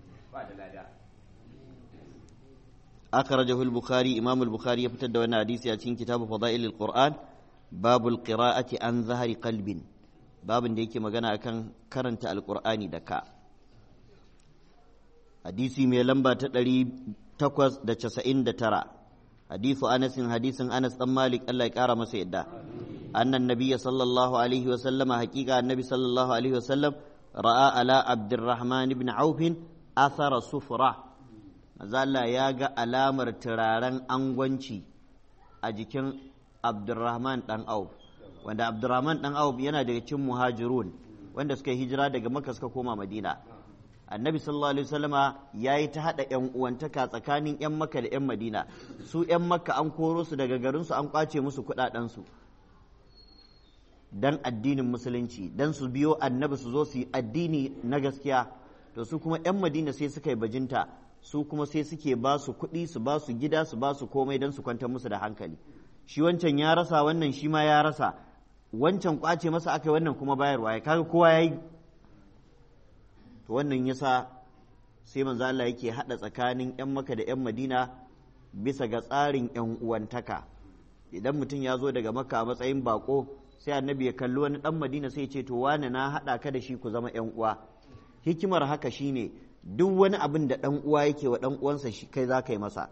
أخرجه البخاري إمام البخاري يفتد وانا حديث ياتين كتاب فضائل القرآن باب القراءة عن ظهر قلب باب ديك مغانا أكن كرنت القرآن دكا حديثي مي لمبا تدري تقوز دا چسئن دا ترى حديث أنس حديث أنس أم مالك الله يكارم سيدا أن النبي صلى الله عليه وسلم حقيقة النبي صلى الله عليه وسلم رأى على عبد الرحمن بن عوف أثر صفرة Allah ya ga alamar turaren angwanci a jikin Abdurrahman ɗan Auf wanda Abdurrahman ɗan Auf yana daga cikin muhajirun wanda suka hijira daga Makka suka koma Madina Annabi sallallahu alaihi wasallama yayi ta hada ƴan uwantaka tsakanin ƴan Makka da ƴan Madina su ƴan Makka an koro su daga garin su an kwace musu kuɗaɗen su dan addinin musulunci dan su biyo Annabi su zo su yi addini na gaskiya to su kuma ƴan Madina sai suka yi bajinta su kuma sai suke ba su kuɗi su ba su gida su ba su komai don su kwantar musu da hankali shi wancan ya rasa wannan shi ma ya rasa wancan kwace masa aka wannan kuma bayarwa ya kaga kowa ya yi to wannan yasa sai manzo Allah yake hada tsakanin yan maka da yan madina bisa ga tsarin yan uwantaka idan mutum ya zo daga makka a matsayin bako sai annabi ya kalli wani dan madina sai ya ce to wane na hada ka da shi ku zama yan uwa hikimar haka shine duk wani abin da ɗan uwa yake wa ɗan uwansa shi kai za ka yi masa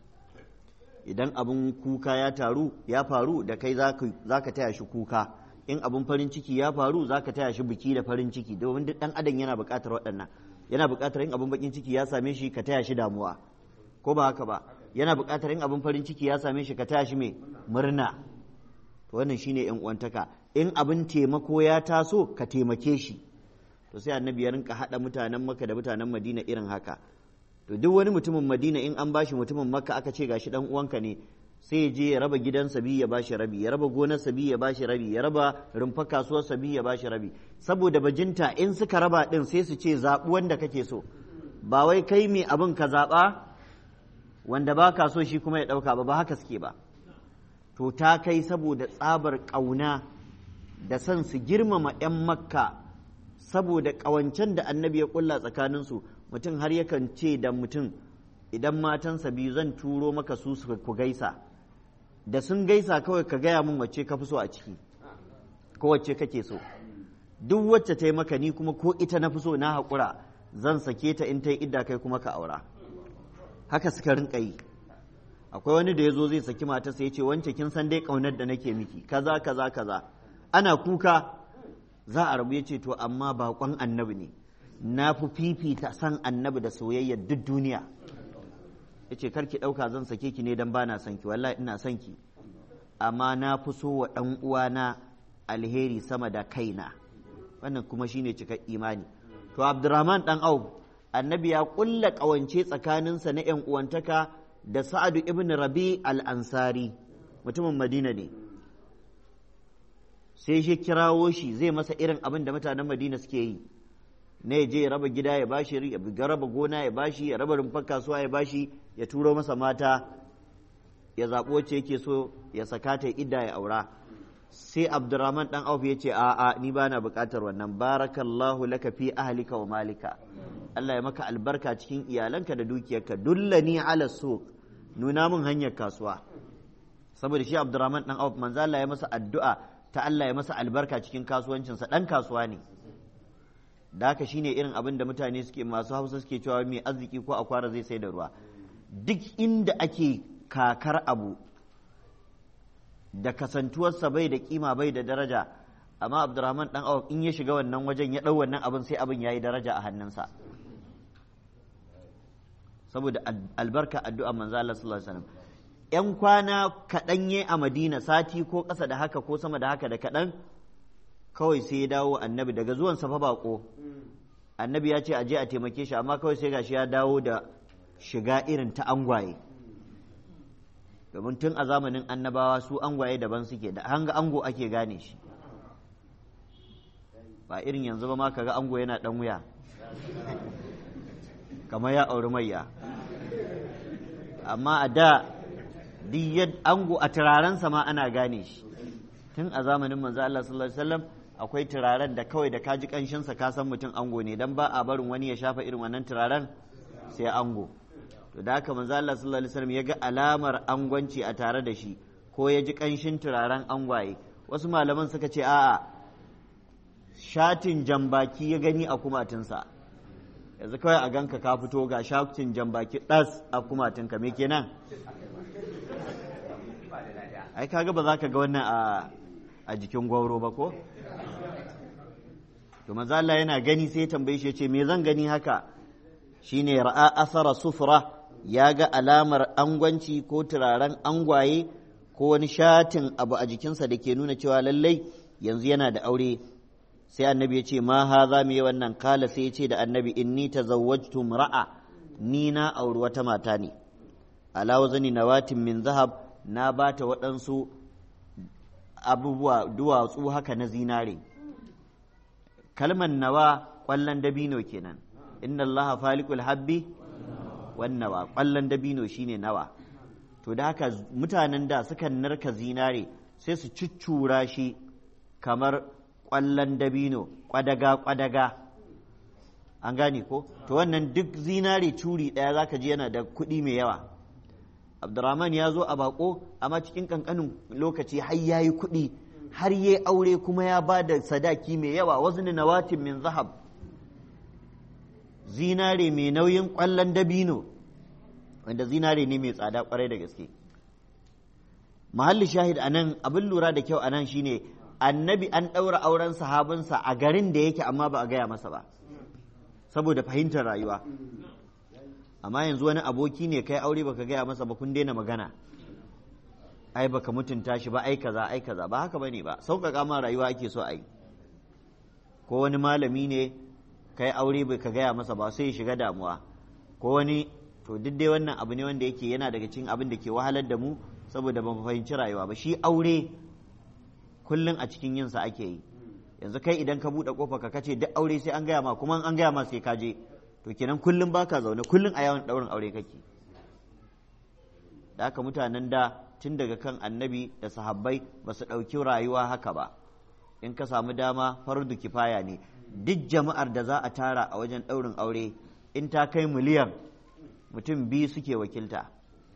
idan abin kuka ya taru ya faru da kai za ka taya shi kuka in abin farin ciki ya faru za ka taya shi biki da farin ciki domin duk ɗan adam yana buƙatar waɗannan yana buƙatar in abin bakin ciki ya same shi ka taya shi damuwa ko ba haka ba yana buƙatar in abin farin ciki ya same shi ka taya shi mai murna to wannan shine yan uwantaka in abin taimako ya taso ka taimake shi to sai annabi ya rinka haɗa mutanen makka da mutanen madina irin haka to duk wani mutumin madina in an bashi mutumin makka aka ce gashi dan uwanka ne sai ya je ya raba gidansa biyu ya bashi rabi ya raba gonarsa biyu ya bashi rabi ya raba rumfa kasuwarsa biyu ya bashi rabi saboda bajinta in suka raba din sai su ce zaɓi wanda kake so ba wai kai mai abin ka zaɓa wanda ba ka so shi kuma ya ɗauka ba ba haka suke ba to ta kai saboda tsabar ƙauna da son su girmama 'yan makka saboda ƙawancen da annabi ya ƙulla tsakaninsu mutum har yakan ce da mutum idan matansa biyu zan turo maka su ku gaisa da sun gaisa kawai ka gaya min wacce ka fi so a ciki ko wacce kake so duk wacce ta yi maka ni kuma ko ita na fi so na haƙura zan sake ta in ta yi idda kai kuma ka aura haka suka rinka yi akwai wani da ya zo zai saki matarsa ya ce wance kin san dai ƙaunar da nake miki kaza kaza kaza ana kuka za a rabu ya ce to amma baƙon annabi ne na fi fifita san annabi da soyayyar duk duniya ya ce karki ɗauka zan sake ki ne don ba na son ki wallahi ina son ki amma na fi so wa ɗan uwana alheri sama da kaina wannan kuma shine cikar imani to abdurrahman ɗan au annabi ya ƙulla ƙawance tsakaninsa na ‘yan uwantaka da sa'adu ibn rabi al-ansari mutumin madina ne sai shi kirawo shi zai masa irin abin da mutanen madina suke yi na ya je ya raba gida ya bashi ya raba gona ya bashi ya raba rumfar kasuwa ya bashi ya turo masa mata ya zaɓi wacce yake so ya saka ta idda ya aura sai abdurrahman dan auf ya ce a'a ni ba na buƙatar wannan barakallahu laka fi ahlika wa malika Allah ya maka albarka cikin iyalanka da dukiyarka dullani ala suq nuna min hanyar kasuwa saboda shi abdurrahman dan auf manzo Allah ya masa addu'a ta Allah ya masa albarka cikin kasuwancinsa dan kasuwa ne da haka shine irin abin da mutane suke masu hausa suke cewa mai arziki ko akwara zai sai da ruwa duk inda ake kakar abu da kasantuwarsa bai da kima bai da daraja amma abdurrahman dan awaf in ya shiga wannan wajen ya ɗau wannan abin sai abin ya yi daraja a hannunsa saboda albarka addu'a manzo Allah sallallahu alaihi wasallam yan kwana kaɗan ye a madina sati ko ƙasa da haka ko sama da haka da kaɗan kawai sai ya dawo annabi daga zuwan sa fa bako annabi ya ce a je a taimake shi amma kawai sai gashi ya dawo da shiga irin ta angwaye domin tun a zamanin annabawa su angwaye daban suke da hanga ango ake gane shi ba irin yanzu ba ma kaga ango yana dan wuya kamar ya auri mayya amma a da duk ango a turarensa ma ana gane shi tun a zamanin manzo Allah sallallahu alaihi wasallam akwai turaren da kawai da kaji kanshinsa ka san mutum ango ne dan ba a barin wani ya shafa irin wannan turaren sai ango to da haka manzo Allah sallallahu alaihi wasallam ya ga alamar angwanci a tare da shi ko ya ji kanshin turaren angwaye wasu malaman suka ce a'a shatin jambaki ya gani a kumatinsa yanzu kawai a ganka ka fito ga shatin jambaki ɗas a kumatinka me kenan ai kaga ba za ka ga wannan a jikin gwauro ba ko to manzo Allah yana gani sai ya tambaye shi ya ce me zan gani haka shine ra'a asara sufra ya ga alamar angwanci ko turaren angwaye ko wani shatin abu a jikinsa da ke nuna cewa lallai yanzu yana da aure sai annabi ya ce ma ha za mu yi wannan kala sai ya ce da annabi inni tazawwajtu ra'a ni na auri wata mata ne ala wazani nawatin min zahab na bata waɗansu abubuwa duwatsu haka na zinare kalmar nawa ƙwallon dabino kenan inna allaha falikul habbi wannawa ƙwallon dabino shine nawa to da haka mutanen da sukan narka zinare sai su cuccura shi kamar ƙwallon dabino ƙwadaga-ƙwadaga an gane ko to wannan duk zinare curi ɗaya zaka ji yana da kuɗi mai yawa abdurrahman ya zo a bako amma cikin ƙanƙanin lokaci har ya yi kuɗi har ya aure kuma ya ba da sadaki mai yawa wasu nawatin min zahab zinare mai nauyin ƙwallon dabino wanda zinare ne mai tsada kwarai da gaske mahalli shahid anan abin lura da kyau anan shine annabi an ɗaura auren sahabinsa a garin da yake amma ba a gaya masa ba saboda fahimtar rayuwa amma yanzu wani aboki ne kai aure baka gaya masa ba kun daina magana ai baka mutunta shi ba ai kaza ai kaza ba haka bane ba sauƙaƙa ma rayuwa ake so a yi ko wani malami ne kai aure bai ka gaya masa ba sai ya shiga damuwa ko wani to duk dai wannan abu ne wanda yake yana daga cikin abin da ke wahalar da mu saboda ba mu fahimci rayuwa ba shi aure kullum a cikin yinsa ake yi yanzu kai idan ka buɗe kofa ka kace duk aure sai an gaya ma kuma an gaya ma sai ka je to kenan kullum baka zaune kullum a yawan ɗaurin aure kake da haka mutanen da tun daga kan annabi da sahabbai ba su ɗauki rayuwa haka ba in ka samu dama fardu kifaya ne duk jama'ar da za a tara a wajen ɗaurin aure in ta kai miliyan mutum biyu suke wakilta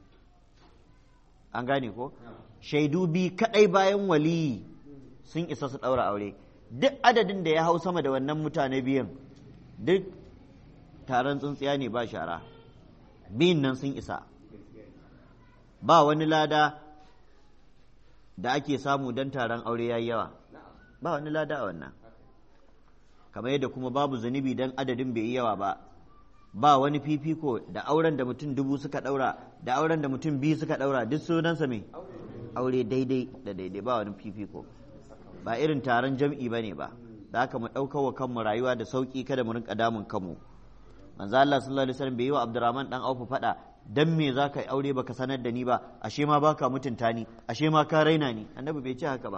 an gane ko shaidu biyu kaɗai bayan waliyi sun isa su ɗaura aure duk adadin da ya hau sama da wannan mutane biyan duk taron tsuntsiya ne ba shara biyun nan sun isa ba wani lada da ake samu don taron aure ya yi yawa ba wani lada a wannan kamar yadda kuma babu zunubi don adadin bai yi yawa ba ba wani fifiko da auren da mutum dubu suka daura da auren da mutum biyu suka daura duk sunansa me aure daidai da daidai ba wani fifiko ba irin taron jam'i ba ne ba da haka mu ɗaukar wa kanmu rayuwa da sauƙi kada mu rinka damun kanmu manzo Allah sallallahu alaihi wasallam bai yi wa Abdurrahman dan Auf faɗa dan me za ka yi aure baka sanar da ni ba ashe ma baka mutunta ni ashe ma ka raina ni annabi bai ce haka ba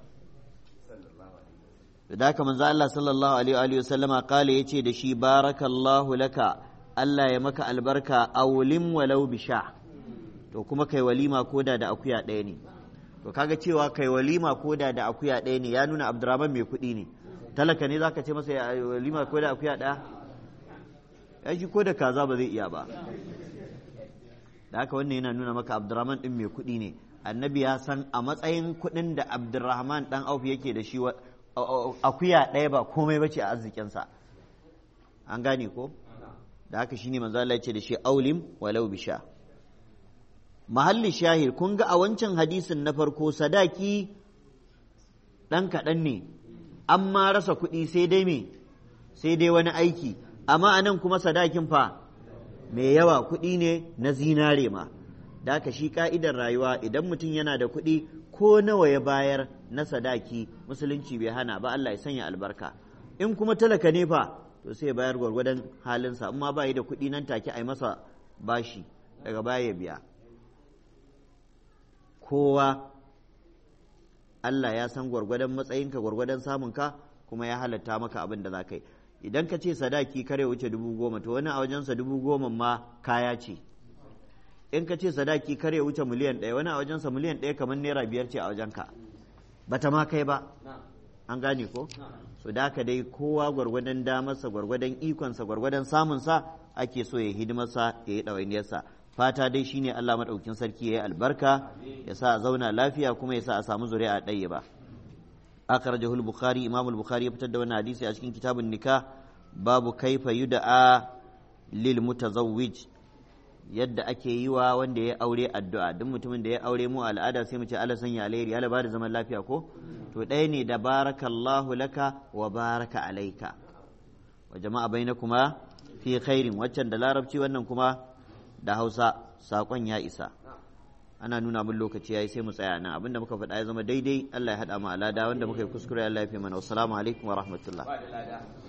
da haka manzo Allah sallallahu alaihi wa sallama kale yace da shi barakallahu laka Allah ya maka albarka awlim walau bisha to kuma kai walima koda da akuya ɗaya ne to kaga cewa kai walima ko da da akuya ɗaya ne ya nuna abdurrahman mai kuɗi ne talaka ne zaka ce masa ya walima ko da akuya ɗaya ya shi ko da kaza ba zai iya ba da haka wannan yana nuna maka abdurrahman ɗin mai kuɗi ne annabi ya san a matsayin kuɗin da abdurrahman ɗan auf yake da shi akuya ɗaya ba komai bace a arzikinsa an gane ko da haka shine manzo Allah ya ce da shi aulim walau bisha mahalli shahir kun ga a wancan hadisin na farko sadaki ɗan kaɗan ne an ma rasa kuɗi sai dai me sai dai wani aiki amma a nan kuma sadakin fa mai yawa kuɗi ne na zinare ma da haka shi ka'idar rayuwa idan mutum yana da kuɗi ko nawa ya bayar na sadaki musulunci bai hana ba Allah ya sanya albarka in kuma talaka ne fa to sai bayar gwargwadon halinsa amma ba yi da kuɗi nan take a yi masa bashi daga baya ya biya kowa Allah ya san gwargwadon matsayinka gwargwadon samunka kuma ya halatta maka abin da za ka yi idan ka ce sadaki kare wuce dubu goma to wani a wajensa dubu goma ma kaya ce in ka ce sadaki kare wuce miliyan ɗaya wani a wajensa miliyan ɗaya kamar naira biyar ce a wajenka bata ma kai ba an gane ko so da haka dai kowa gwargwadon damarsa gwargwadon ikonsa gwargwadon samunsa ake so ya hidimarsa ya yi ɗawainiyarsa fata dai shine Allah maɗaukin sarki ya yi albarka ya sa a zauna lafiya kuma ya sa a samu zuri'a ɗaya ba akhrajahu al-bukhari imam al-bukhari ya fitar da wannan hadisi a cikin kitabun nikah babu kaifa yud'a lil mutazawwij yadda ake yi wa wanda ya aure addu'a duk mutumin da ya aure mu al'ada sai mu ce Allah sanya alheri Allah ba da zaman lafiya ko to ɗaya ne da barakallahu laka wa baraka alaika wa jama'a bainakuma fi khairin waccan da larabci wannan kuma da Hausa sakon ya isa ana nuna min lokaci yayi sai mu tsaya nan abinda muka faɗa ya zama daidai Allah ya haɗa mu alada wanda muka yi kuskure Allah ya fi mana wassalamu alaikum wa rahmatullah